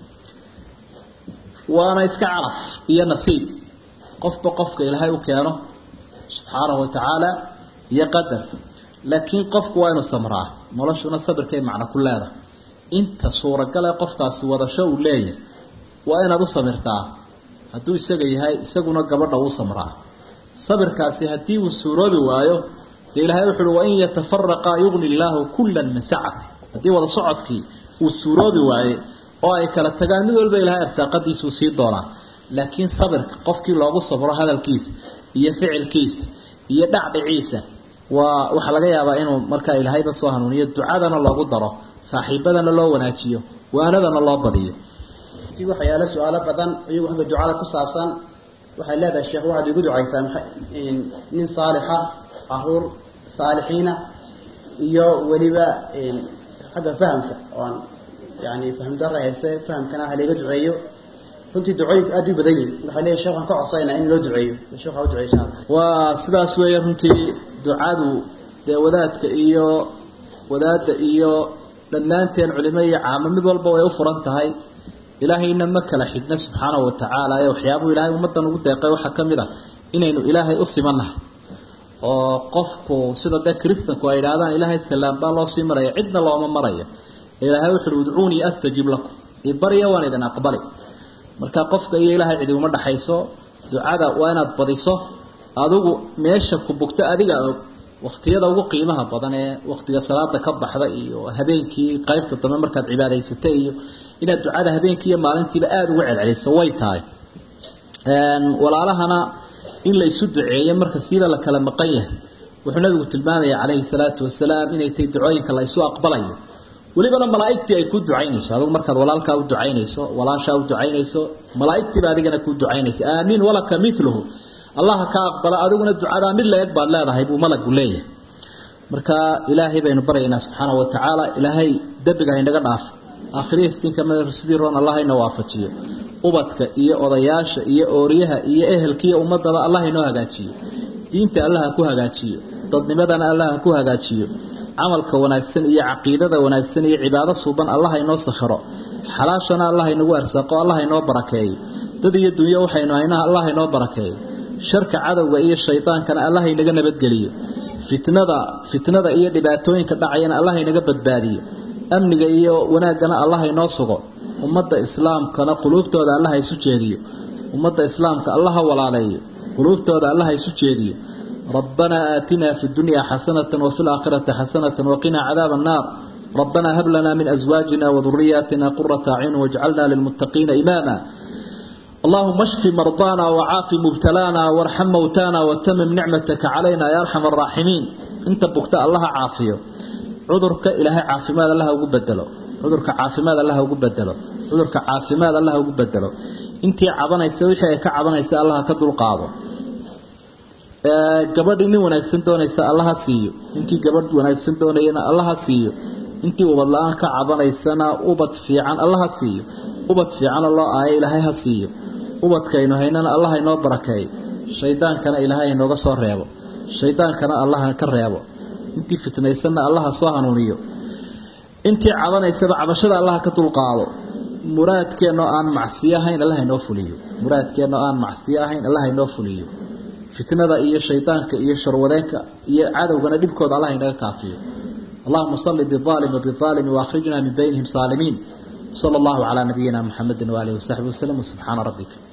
waana iska calaf iyo nasiib qofba qofka ilaahay u keeno subxaanahu watacaala iyo qadar laakiin qofku waa inuu samraa noloshuna sabirkay macno ku leedahay inta suuragale qofkaasi wadasho uu leeyahay waa inaad u samirtaa hadduu isaga yahay isaguna gabadha uu samraa sabirkaasi haddii uu suuroobi waayo dee ilaahay wuxu uhi wain yatafaraqa yugni illaahu kullan min sacati haddii wada socodkii uu suuroobi waaye oo ay kala tagaan mid walba ilahay arsaaqadiisuu sii doonaa laakiin sabirka qofkii loogu sabro hadalkiisa iyo ficilkiisa iyo dhacdhiciisa waa waxaa laga yaabaa inuu markaa ilaahayba soo hanuuniyo ducadana loogu daro saaxiibadana loo wanaajiyo waanadana loo badiyo ti waxaa yaala su-aalo badan iyagu xagga ducada ku saabsan waxay leedahay sheekh waxaad igu ducaysaa nin saalixa caruur saalixiina iyo weliba xagga fahamka oan yani fahamdara hayse fahamkana ha layga duceeyo runtii ducooyinku aad u badan yihin waxay leeyahy shekh waan ka codsaynaa in loo duceeyo shekh ha u duceey insha allah waa sidaas weeye runtii ducadu dee wadaadka iyo wadaadda iyo dhammaanteen culimo iyo caamo mid walba way u furan tahay ilaahayna ma kala xigna subxaanahu watacaala ee waxyaabuu ilaahay ummaddan ugu deeqay waxaa ka mid ah inaynu ilaahay u simannahay oo qofku sida dee kristanku ay idhaahdaan ilaahay salaam baa loo sii maraya cidna looma maraya ilaahay wuxuuhi udcuunii astajib lakum ibarya waan idin aqbali marka qofka iyo ilaahay cidi uma dhaxayso ducada waa inaad badiso adigu meesha ku bugto adiga og waktiyada ugu qiimaha badan ee waktiga salaada ka baxda iyo habeenkii qaybta dambe markaad cibaadaysata iyo inaad ducada habeenkii iyo maalintiiba aada uga celceliso way tahay walaalahana in la isu duceeyo marka siiba la kala maqan yahay wuxuu nabigu tilmaamaya calayhi salaatu wasalaam inay tahay ducooyinka la isu aqbalayo welibana malaa'igtii ay ku ducaynayso adigu markaad walaalkaa u ducaynayso walaashaa u ducaynayso malaa'igtiiba adigana ku ducaynaysa aamiin walaka miluhu allaha ka aqbala adiguna ducadaa mid la eg baad leedahay buu malagu leeyahay marka ilaahay baynu baryaynaa subxaana wa tacaala ilaahay dembiga haynaga dhaafo aakhiriistinka sidii roon allah hayna waafajiyo ubadka iyo odayaasha iyo ooriyaha iyo ehelkiiyo ummadaba allah haynoo hagaajiyo diinta allah ha ku hagaajiyo dadnimadana allah ha ku hagaajiyo camalka wanaagsan iyo caqiidada wanaagsan iyo cibaado suuban allah haynoo sakhiro xalaashana allah haynagu arsaaqo allah haynoo barakeeyo dad iyo dunyo waxaynu haynaha allah haynoo barakeeyo sharka cadowga iyo shaydaankana allah inaga nabadgeliyo fitnada fitnada iyo dhibaatooyinka dhacayana allah inaga badbaadiyo amniga iyo wanaaggana allah inoo sugo ummadda islaamkana quluubtooda allah isu jeediyo ummadda islaamka allah ha walaaleeyo quluubtooda allah isu jeediyo ربنا آتنا في الدنيا حسنة وفي الآخرة حسنة وقنا عذاب النار ربنا هب لنا من أزواجنا وذرياتنا قرة عين واجعلنا للمتقين إماما اللهم اشف مرضانا وعاف مبتلانا وارحم موتانا وتمم نعمتك علينا يا أرحم الراحمين انت بكتاء الله عافيه عذرك إلهي عافماد الله وقبدله عذرك عافماد الله وقبدله عذرك عافماد الله وقبدله انت عبانيسا وحي كعبانيسا الله كدل قاضو gabadhii nin wanaagsan doonaysa allaha siiyo ninkii gabadh wanaagsan doonayana allaha siiyo intii ubad la-aan ka cabanaysana ubad fiican allaha siiyo ubad fiicanoo loo aayo ilaahay ha siiyo ubadkaynu haynana allah inoo barakeeyo shaydaankana ilaahay inooga soo reebo shaydaankana allaha ka reebo intii fitnaysanna allaha soo hanuuniyo intii cabanaysaba cabashada allaha ka dulqaado muraadkeennoo aan macsiyo ahayn allah inoo fuliyo muraadkeennoo aan macsiyo ahayn allah inoo fuliyo fitnada iyo shaydaanka iyo sharwadeenka iyo cadowgana dhibkooda allah inaga kaafiyo اللهم صل بالظالم وبالظالم واخرجنا من بينهم سالمين صلى الله على نبينا محمد وآله وصحبه وسلم وسبحان ربك